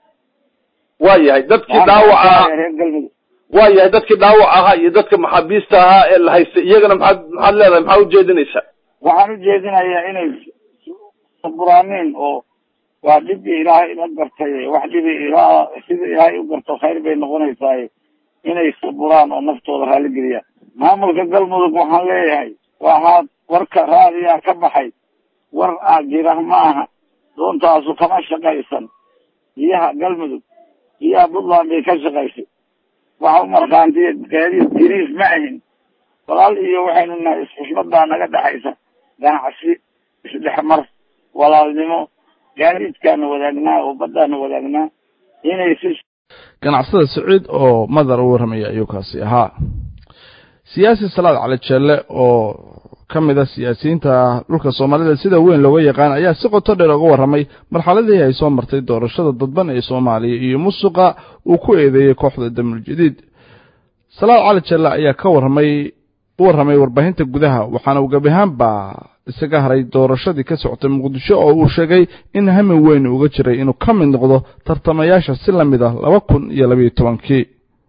waayahay dadkii dhaawac ahaa reer galmudug waayahay dadkii dhaawac ahaa iyo dadka maxaabiista ahaa ee la haystay iyagana maxaad maxaad leedahay maxaa ujeedinaysaa waxaan ujeedinayaa inay saburaaniin oo waa dhibbii ilaahay la gartay wax dhibi ilaa sida ilaahay u garto khayr bay noqonaysaa inay saburaan oo naftooda raaligeliyaan maamulka galmudug waxaan leeyahay waxaad warka raadiyaa ka baxay war aa jira ma aha doontaasu kama shaqaysan biyaha galmudug biyaha puntland bay ka shaqaysay waxa u markaantiya gaadiid jiriif ma ahin walaal iyo waxaynu nahay isxushmadaa naga dhexaysa ganacsi isdhexmar walaalnimo gaadiidkaanu wadaagnaa oo baddaanu wadaagnaa inay si ganacsada saciid oo madar u warramaya ayuu kaasi ahaa siyaasi salaad cali jeelle oo ka mid a siyaasiyiinta dhulka soomaalida sida weyn looga yaqaan ayaa si qoto dheer uga warramay marxaladii ay soo martay doorashada dadban ee soomaaliya iyo musuqa uu ku eedeeyey kooxda damul jadiid salaad cali jeelle ayaa ka warramay u warramay warbaahinta gudaha waxaana uu gebi ahaanba isaga haray doorashadii ka socotay muqdisho oo uu sheegay in hami weyn uga jiray inuu ka mid noqdo tartamayaasha si la mid ah laba kun iyo labayo tobankii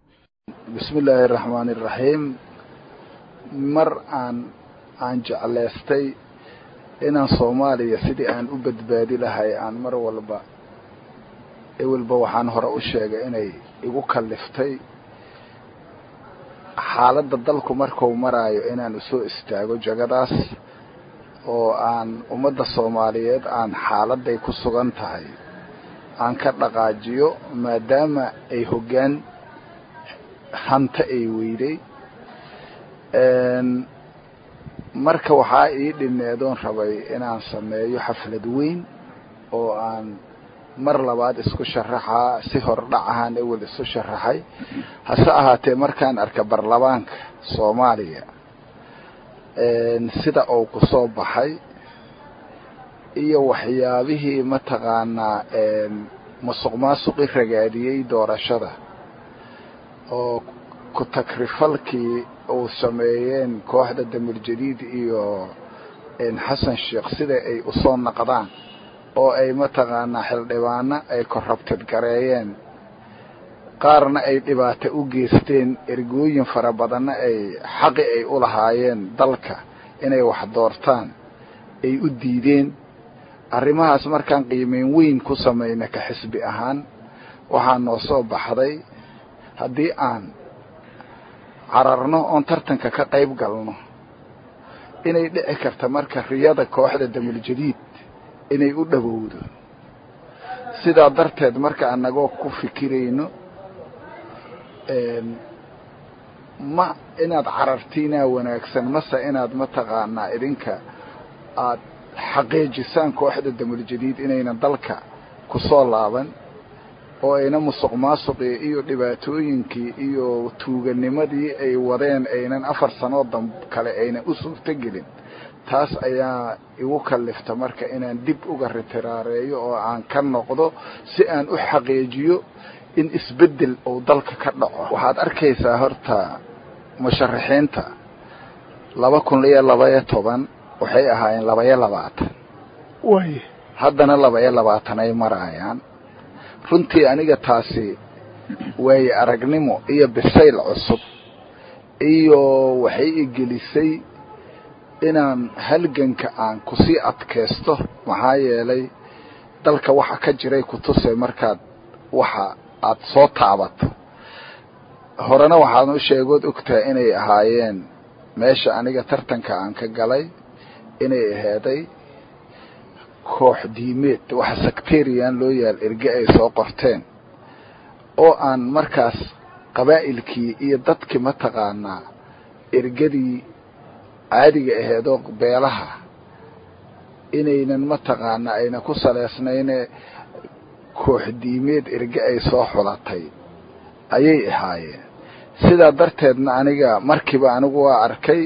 bismi illaahi araxmaani iraxiim mar aan aan jeclaystay inaan soomaaliya sidii aan u badbaadi lahay aan mar walba ewelba waxaan hore u sheegay inay igu kalliftay xaaladda dalku markuu maraayo inaan usoo istaago jagadaas oo aan ummadda soomaaliyeed aan xaaladday ku sugan tahay aan ka dhaqaajiyo maadaama ay hoggaan hanta ay weyday marka waxaa ii dhimeedoon rabay inaan sameeyo xaflad weyn oo aan mar labaad isku sharaxaa si hordhac ahaan ewel isu sharaxay hase ahaatee markaan arka baarlamaanka soomaaliya sida uu ku soo baxay iyo waxyaabihii mataqaanaa musuq maasuqi ragaadiyey doorashada oo ku takrifalkii uu sameeyeen kooxda damir jadiid iyo xasan sheekh sida ay usoo naqdaan oo ay mataqaanaa xildhibaano ay korrabtid gareeyeen qaarna ay dhibaato u geysteen ergooyin fara badanna ay xaqi ay u lahaayeen dalka inay wax doortaan ay u diideen arrimahaas markaan qiimeyn weyn ku samayna ka xisbi ahaan waxaa noo soo baxday haddii aan cararno oon tartanka ka qayb galno inay dhici karta marka riyada kooxda damul jadiid inay u dhowowdo sidaa darteed marka annagoo ku fikirayno ma inaad carartiinaa wanaagsan mase inaad mataqaanaa idinka aad xaqiijisaan kooxda damuljadiid inayna dalka ku soo laaban oo ayna musuq maasuqii iyo dhibaatooyinkii iyo tuuganimadii ay wadeen aynan afar sanoo dam kale aynan u suurtogelin taas ayaa igu kallifta marka inaan dib uga ritiraareeyo oo aan ka noqdo si aan u xaqiijiyo in isbeddel uu dalka ka dhaco waxaad arkaysaa horta musharaxiinta laba kun iyo labaiyo toban waxay ahaayeen labaiyo labaatan way haddana labaiyo labaatan ay maraayaan runtii aniga taasi waaye aragnimo iyo bisayl cusub iyo waxay igelisay inaan halganka aan kusii adkaysto maxaa yeelay dalka waxa ka jiray kutusay markaad waxa aada soo taabato horena waxaan u sheegood ogtahay inay ahaayeen meesha aniga tartanka aan ka galay inay aheeday koox diimeed waxa sectarian loo yaal erge ay soo qorteen oo aan markaas qabaa'ilkii iyo dadkii mataqaanaa ergadii caadiga aheedoo beelaha inaynan mataqaanaa ayna ku saleysnayne koox diimeed erge ay soo xulatay ayay ahaayeen sidaa darteedna aniga markiiba anigu waa arkay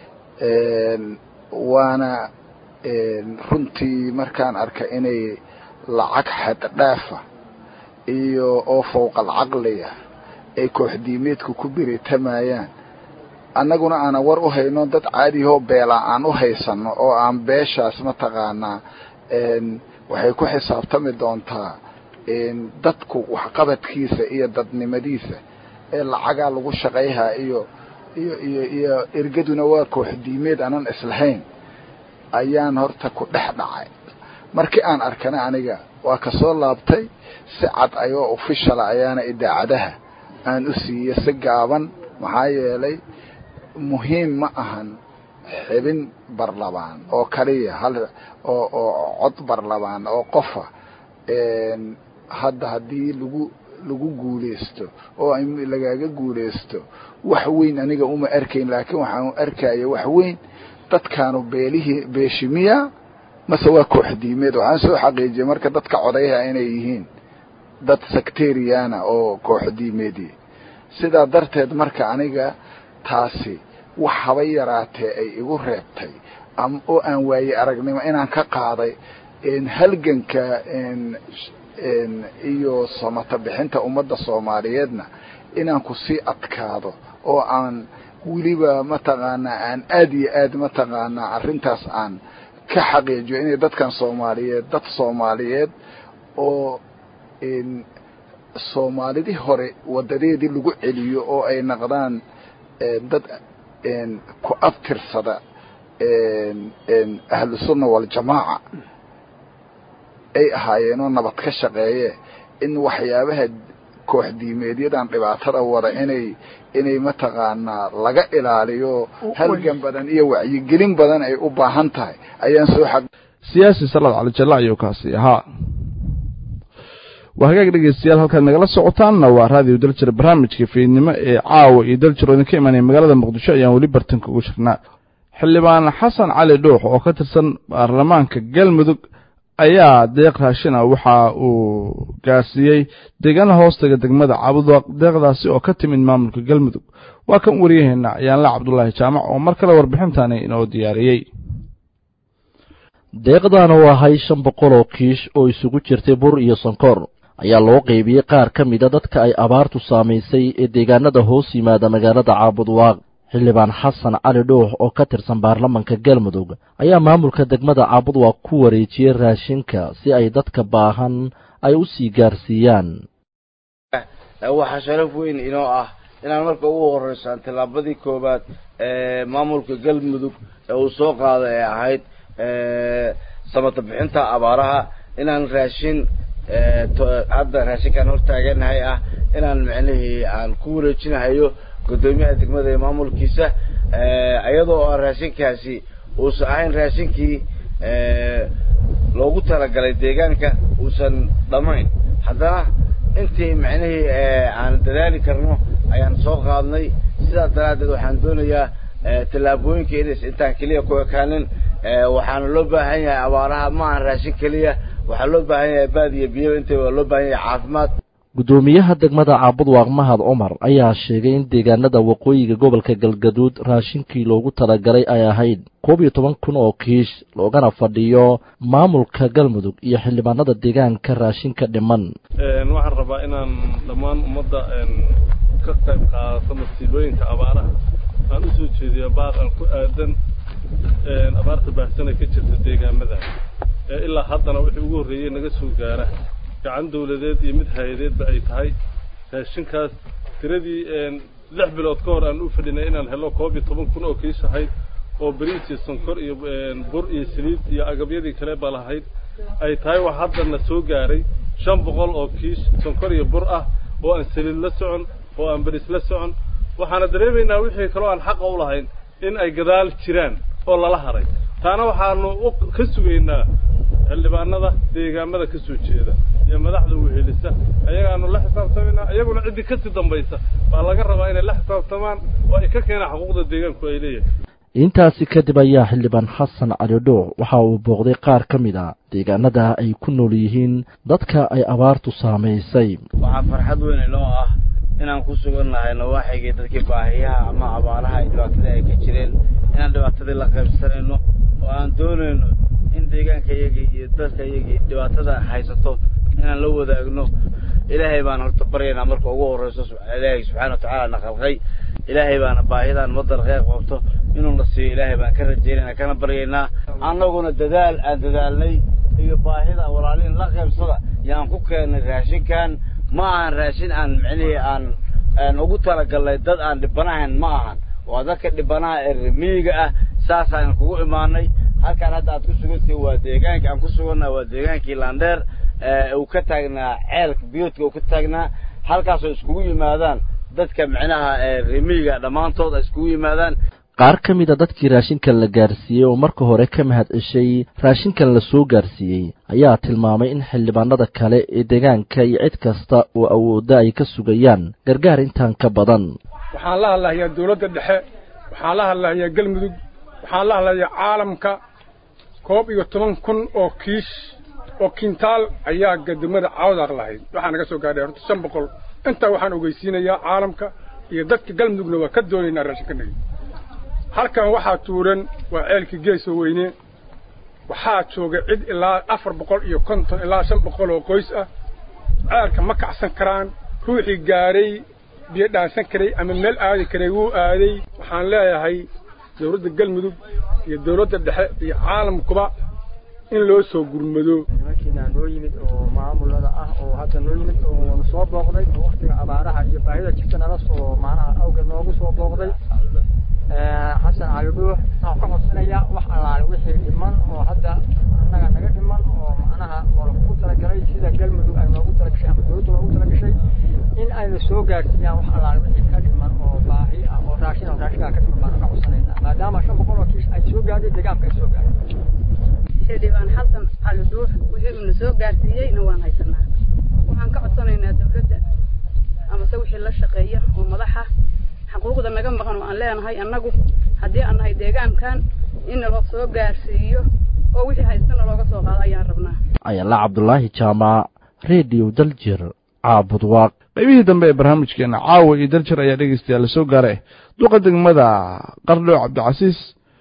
waana runtii markaan arkay inay lacag xaddhaafa iyo oo fowqal caqliga ay koox diimeedku ku biritamayaan annaguna aanan war u hayno dad caadiyahoo beela aan u haysano oo aan beeshaas mataqaanaa waxay ku xisaabtami doontaa dadku waxqabadkiisa iyo dadnimadiisa ee lacagaa lagu shaqayhaa iyo iyo iyo iyo ergaduna waa koox diimeed aanan islahayn ayaan horta ku dhex dhacay markii aan arkana aniga waa kasoo laabtay si cad ayoo officiala ayaana idaacadaha aan u siiyey si gaaban maxaa yeelay muhiim ma ahan xibin barlabaan oo kaliya hal oo oo cod barlabaan oo qofa hadda haddii lagu lagu guulaysto oo lagaaga guulaysto wax weyn aniga uma arkayn laakiin waxaan arkaya wax weyn dadkaanu beelihii beeshimiya mase waa koox diimeed waxaan soo xaqiijiyay marka dadka codayaha inay yihiin dad sectariana oo koox diimeedi sidaa darteed marka aniga taasi wax haba yaraatee ay igu reebtay oo aan waaye aragnimo inaan ka qaaday halganka iyo samata bixinta ummadda soomaaliyeedna inaan kusii adkaado oo aan weliba mataqaanaa aan aada iyo aad mataqaanaa arrintaas aan ka xaqiijiyo inay dadkan soomaaliyeed dad soomaaliyeed oo soomaalidii hore wadadeedii lagu celiyo oo ay naqdaan dad ku abtirsada ahlu sunna waljamaaca ay ahaayeenoo nabad ka shaqeeye in waxyaabaha koox diimeedyadan dhibaatada wada inay inay mataqaanaa laga ilaaliyo halgan badan iyo wacyigelin badan ay u baahan tahay ayaan soo xaq siyaasi salad cali jalla ayuu kaasi ahaa waa hagaag dhegeystayaal halkaad nagala socotaanna waa raadiyo daljir barnaamijka fiidnimo ee caawa iyo daljir oo idinka imanaya magaalada muqdisho ayaan weli bartanka ugu jirnaa xildhibaan xasan cali dhuux oo ka tirsan baarlamaanka galmudug ayaa deeq raashina waxa uu gaarsiiyey deegaana hoostaga degmada cabudwaq deeqdaasi oo ka timid maamulka galmudug waa kan waryaheena ayaanla cabdulaahi jaamac oo mar kale warbixintani inoo diyaariyey deeqdan oo ahay shan boqol oo kiish oo isugu jirtay bur iyo sonkoor ayaa loo qeybiyey qaar ka mida dadka ay abaartu saamaysay ee deegaanada hoos yimaada magaalada caabudwaaq xildhibaan xasan cali dhuux oo ka tirsan baarlamanka galmudug ayaa maamulka degmada caabudwaaq ku wareejiyey raashinka si ay dadka baahan ay u sii gaarsiiyaan waxaa sharaf weyn inoo ah inaan marka ugu horeysaan tillaabadii koowaad ee maamulka galmudug ee uu soo qaaday ee ahayd samata bixinta abaaraha inaan raashin hadda raashinkaan hortaaganahay ah inaan micnihii aan ku wareejinahayo guddoomiyaha degmada ee maamulkiisa iyadoo raashinkaasi uusan ahayn raashinkii loogu talagalay deegaanka uusan dhammayn haddana intii micnihii aan dadaali karno ayaan soo qaadnay sidaas daraaddeed waxaan doonayaa tallaabooyinka inays intaan keliya ku ekaanin waxaana loo baahan yahay abaaraha ma ahan raashin keliya waxaa loo baahan yahay baad iyo biyo intay waa loo baahan yahay caafimaad guddoomiyaha degmada caabudwaaq mahad cumar ayaa sheegay in deegaanada waqooyiga gobolka galgaduud raashinkii loogu talagalay ay ahayd koob iyo toban kun oo kiish loogana fadhiyo maamulka galmudug iyo xildhibaanada deegaanka raashinka dhiman waxaan rabaa inaan dhammaan ummadda ka qayb qaadato masiibooyinka abaaraha aan u soo jeediyo baaq aan ku aadan abaarta baahsana ka jirta deegaamada ilaa haddana wixii ugu horreeyey naga soo gaara gacan dawladeed iyo mid hay-adeedba ay tahay raashinkaas tiradii lix bilood ka hor aan u fadhinay inaan helo koob iyo toban kun oo kiish ahayd oo bariis iyo sonkor iyo bur iyo saliid iyo agabyadii kale ba lahayd ay tahay wax haddana soo gaaray shan boqol oo kiish sonkor iyo bur ah oo aan saliid la socon oo aan bariis la socon waxaana dareemaynaa wixii kaloo aan xaqa u lahayn in ay gadaal jiraan oo lala haray taana waxaanu ka sugaynaa xildhibaanada deegaamada ka soo jeeda iyo madaxda wehelisa ayagaanu la xisaabtamaynaa iyaguna ciddii kasii dambaysa baa laga rabaa inay la xisaabtamaan oo ay ka keenaan xuquuqda deegaanku ay leeyahay intaasi kadib ayaa xildhibaan xasan cali dhuuc waxa uu booqday qaar ka mid a deegaanada ay ku nool yihiin dadka ay abaartu saamaysay waxaa farxad weyn inoo ah inaan ku sugan nahay nawaaxigii dadkii baahiyaha ama abaaraha iyo dhibaatada ay ka jireen inaan dhibaatadii la qaybsanayno oo aan doonayno in deegaanka iyagii iyo dadka iyagii dhibaatada haysato inaan la wadaagno ilaahay baan horta baryaynaa marka ugu horreyso ilaahay subxaana wa tacaala na khalqay ilaahay baana baahidan waddan qeyb qabto inuu na siiyo ilaahay baan ka rajaynayna kana baryaynaa annaguna dadaal aan dadaalnay iyo baahida walaalihin la qaybsada yaan ku keennay raashinkan ma ahan raashin aan micnihii aan aan ugu talagalnay dad aan dhibanahayn ma ahan waa dadka dhibanaha ee remiyiga ah saasaan kugu imaanay halkaan hadda aad ku sugantihiin waa deegaanka aan ku sugannaha waa deegaankii landheer uu ka taagnaa ceelka biyoodka uu ka taagnaa halkaasoo iskugu yimaadaan dadka micnaha remiyiga dhammaantood ay iskugu yimaadaan qaar ka mid a dadkii raashinkan la gaarsiiyey oo marka hore ka mahad ceshay raashinkan la soo gaarsiiyey ayaa tilmaamay in xildhibaanada kale ee deegaanka iyo cid kasta oo awoodda ay ka sugayaan gargaar intaan ka badan waxaan la hadlahayaa dawladda dhexe waxaan la hadlahayaa galmudug waxaan la hadlahayaa caalamka koob iyo toban kun oo kiish oo kintaal ayaa gadamada cawdaaq lahayd waxaa naga soo gaadhay horta shan boqol intaa waxaan ogeysiinayaa caalamka iyo dadka galmudugna waa ka doonaynaa raashinkanagi halkan waxaa tuuran waa ceelkii geesoo weyne waxaa jooga cid ilaa afar boqol iyo konton ilaa shan boqol oo qoys ah ceelka ma kacsan karaan ruuxii gaaray biyo dhaansan karay ama meel aadi karay wuu aaday waxaan leeyahay dawladda galmudug iyo dawladda dhexe iyo caalamkuba in loo soo gurmado nimankiina noo yimid oo maamulada ah oo hadda noo yimid oo soo booqday oo waktiga abaaraha iyo baahida jirta nala soo macnaha awgeed noogu soo booqday xasan cali dhuux waxaan ka codsanayaa wax allaale wixii dhiman oo hadda annaga naga dhiman oo macnaha oo lagu talagalay sida galmudug ay noogu talagashay ama dawladdu noogu talagashay in ayna soo gaarsiiyaan wax allaale wixii ka dhiman oo baahi ah oo raashin oo raashinkaa ka dhiman baan ka codsanaynaa maadaama shan boqol oo kiis ay soo gaadhay deegaanka ay soo gaadhay xildhibaan xasan cali dhuux wixii uuna soo gaarsiiyeyna waan haysanaa waxaan ka codsanaynaa dawladda amase wixii la shaqeeya oo madaxa xuquuqda naga maqan oo aan leenahay annagu haddii aan nahay deegaankan in naloo soo gaarsiiyo oo wixii haystana looga soo qaado ayaan rabnaa ayala cabdulaahi jaamac redio daljir caabudwaaq qaybihii dambe ee barnaamijkeena caawa iyo daljir ayaa dhegeystayaal la soo gaaray duqa degmada qardhooc cabdicasiis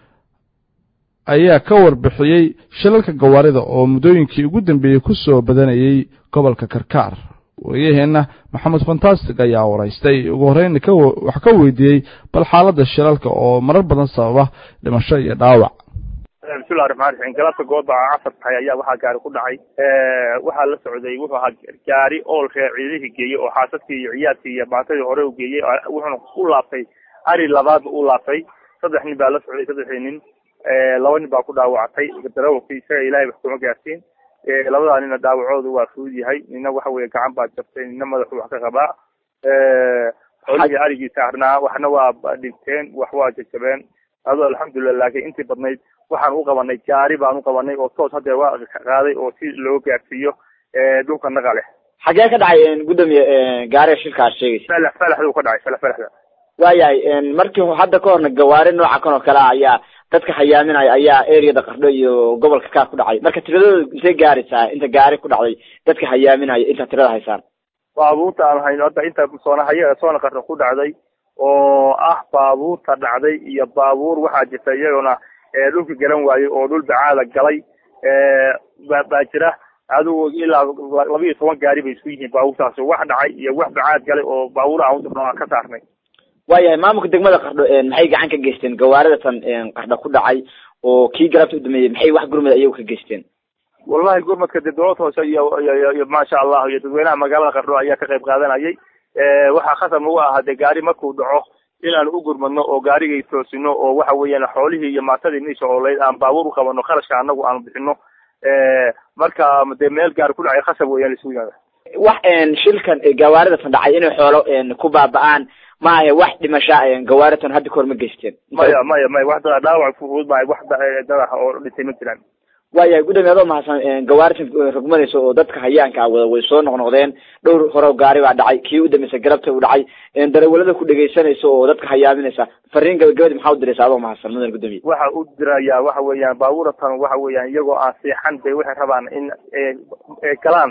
ayaa ka warbixiyey shilalka gawaarida oo muddooyinkii ugu dambeeyey ku soo badanayey gobolka karkaar wariyaheenna maxamed fantastic ayaa waraystay ugu horreyn wax ka weydiiyey bal xaaladda shilalka oo marar badan sababa dhimasho iyo dhaawac bismillahi raxmaan raxiim galabta goobaca casar tahay ayaa waxaa gaari ku dhacay waxaa la socday wuxuu ahaa gaari oolka ciidihii geeyey oo xaasadkii iyo ciyaadkii iyo baantadii hore u geeyey wuxuuna u laabtay ari labaadba u laabtay saddex nin baa la socday saddexdii nin laba nin baa ku dhaawactay darawalkii isaga ilaahay wax kuma gaarsiin labadaa nina dhaawacoodu waa fudud yahay nina waxa weye gacan baa jabtay nina madaxu wax ka qabaa xoolihii arigii saarnaa waxna waa dhinteen wax waa jajabeen ado alxamdulilah laakiin intii badnayd waxaan u qabanay gaari baan u qabanay oo toos haddeer waa qaaday oo si loo gaarsiiyo dhulka naqa leh xagee ka dhacay gudoomiye gaariga shilka aad sheegaysa falax falaxduu ka dhacay falax falaxda waayahay markii hadda ka horna gawaari nooca kan oo kale ah ayaa dadka hayaaminaya ayaa areada qardho iyo gobolka kaa ku dhacay marka tiradooda intay gaaraysaa inta gaari ku dhacday dadka hayaaminaya inta tirada haysaan baabuurta aan hayno hadda inta soonahaya soona qardho ku dhacday oo ah baabuurta dhacday iyo baabuur waxaa jirta iyaguna dhulka galan waayey oo dhul bacaada galay baa jira adigu ilaa laba iyo toban gaari bay isku yihiin baabuurtaasi wax dhacay iyo wax bacaad galay oo baabuur aan udirno aan ka saarnay waayahay maamulka degmada qardho maxay gacan ka geysteen gawaarida tan qardho ku dhacay oo kii galabta u dhameeyey maxay wax gurmada iyagu ka geysteen wallahi gurmadka dee dowlad hoose iyo iyo iyo maasha allah iyo dadweynaha magaalada qardho ayaa ka qayb qaadanayay waxaa khasab nagu ahaa dee gaari markuu dhaco inaan u gurmadno oo gaarigay toosino oo waxa weeyaan xoolihii iyo maatadii meesha ooleyd aan baabuur u qabano kharashka anagu aan bixino marka dee meel gaari ku dhacay khasab weeyaan isugu yimaada wax shilkan gawaarida tan dhacay inay xoolo ku baaba'aan ma ahe wax dhimasha gawaaritan hadda kahor ma geysteen maya maya maya wax dada dhaawac fudud maayo wax dada oo dhintay ma jiraan waayahay gudoomiye adoo mahadsan gawaaritan rogmanaysa oo dadka hayaanka ah wada way soo noqnoqdeen dhowr hore gaari baa dhacay kii u dambeysay garabta u dhacay darawalada ku dhegaysanaysa oo dadka hayaaminaysa fariin gabagabadi maxaa u diraysa adoo mahadsan mudan gudoomiye waxa u diraya waxa weeyaan baabuuratan waxa weeyaan iyagoo aan seexan bay waxay rabaan in galaan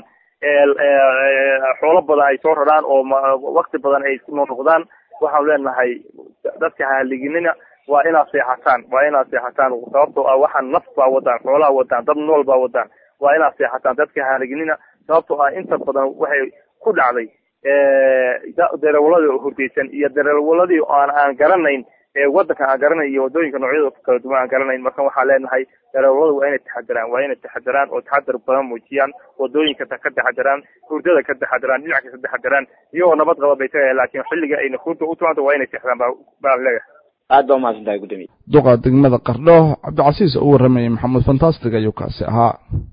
xoolo badan ay soo raraan oo wakti badan ay noo noqdaan waxaan leenahay dadka haliginina waa inaad seexataan waa inaad seexataan sababtoo ah waxaan naf baa wadaan xoolaha wadaan dad nool baa wadaan waa inaad seexataan dadka haliginina sababtoo ah inta badan waxay ku dhacday darewaladii oo hurdaysan iyo darewaladii aan aan garanayn wadanka aan garanayn iyo wadooyinka noocyada kala duwan aan garanayn marka waxaan leenahay dareewaladu waa inay taxadaraan waa inay taxadaraan oo taxadar badan muujiyaan wadooyinka ka taxadaraan hurdada ka taxadaraan dhinac kasta taxadaraan iyagoo nabad qaba bay tagaya laakiin xilliga ayna hurda u timaado waa inay seexdaan baa baan leeyahay aad baa umahadsan tahay gudoomiye duqa degmada qardho cabdicasiis oo u warramayay maxamuud fantastic ayuu kaasi ahaa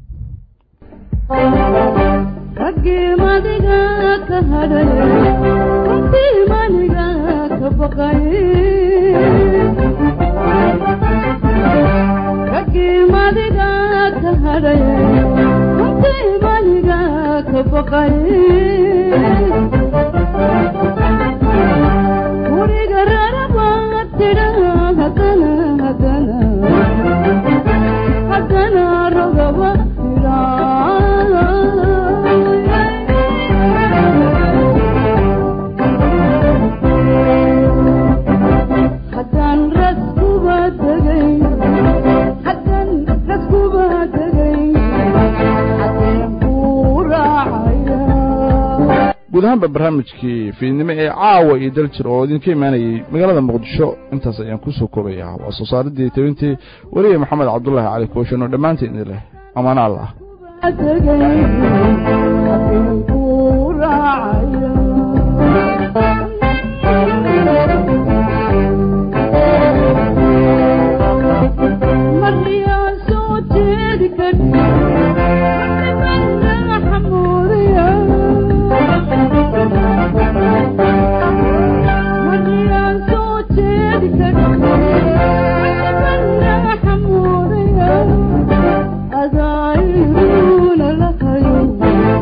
raggii madiga ka hadhay runtii maniga ka baqay raggii madiga ka hadhay runtii maniga ka baqay guriga raraba tidha hadana hadana hadana rogaba tidha haddaan raskuba tegay haddaan raskuba tegay haddeen kuu raacaya guud ahaanba barnaamijkii fiidnimo ee caawa iyo daljir oo idinka imaanayay magaalada muqdisho intaas ayaan kusoo koobayaa waa soo saaridii tebintii weliya maxamed cabdullaahi cali kooshan oo dhammaantiin idin leh amaano allah tegay haddeen kuu raacaya marniyaan soo jeedi karin nimanna xamuuriya marniyaan soo jeedi karin nimanna xamuuriya adaayiruuna lahayo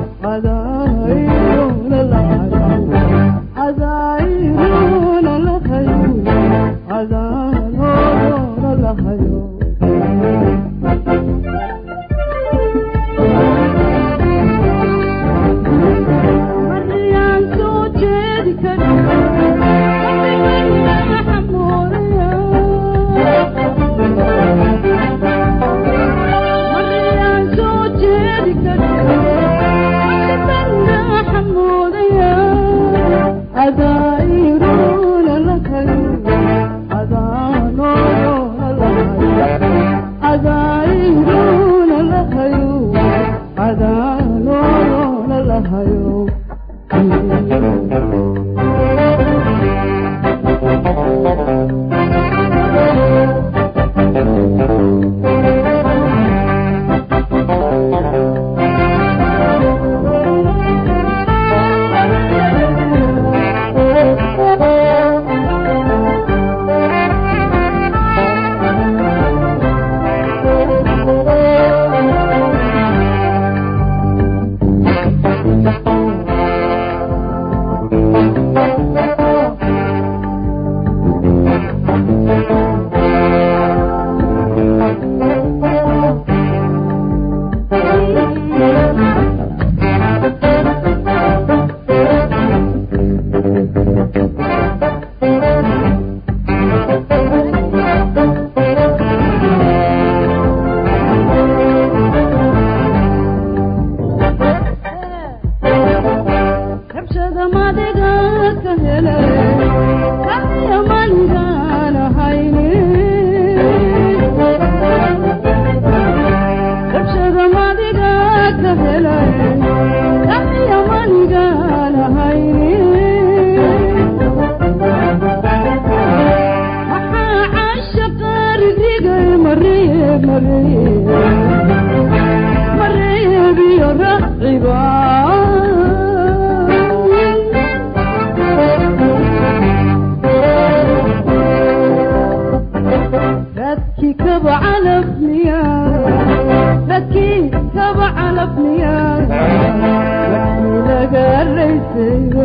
dadkii kaba calafniya dadkii kaba calafniya waxii laga raysayba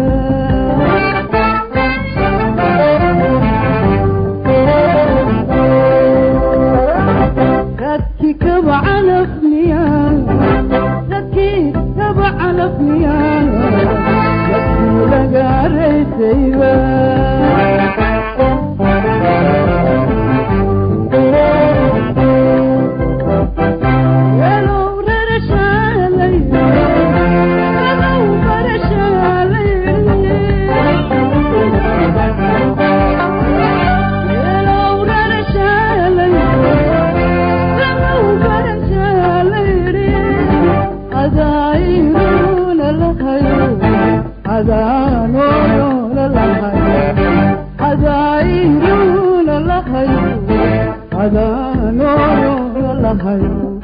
dadkii kaba calafniya dadkii kaba calafniya waxii laga raysayba Adano, no, no, no,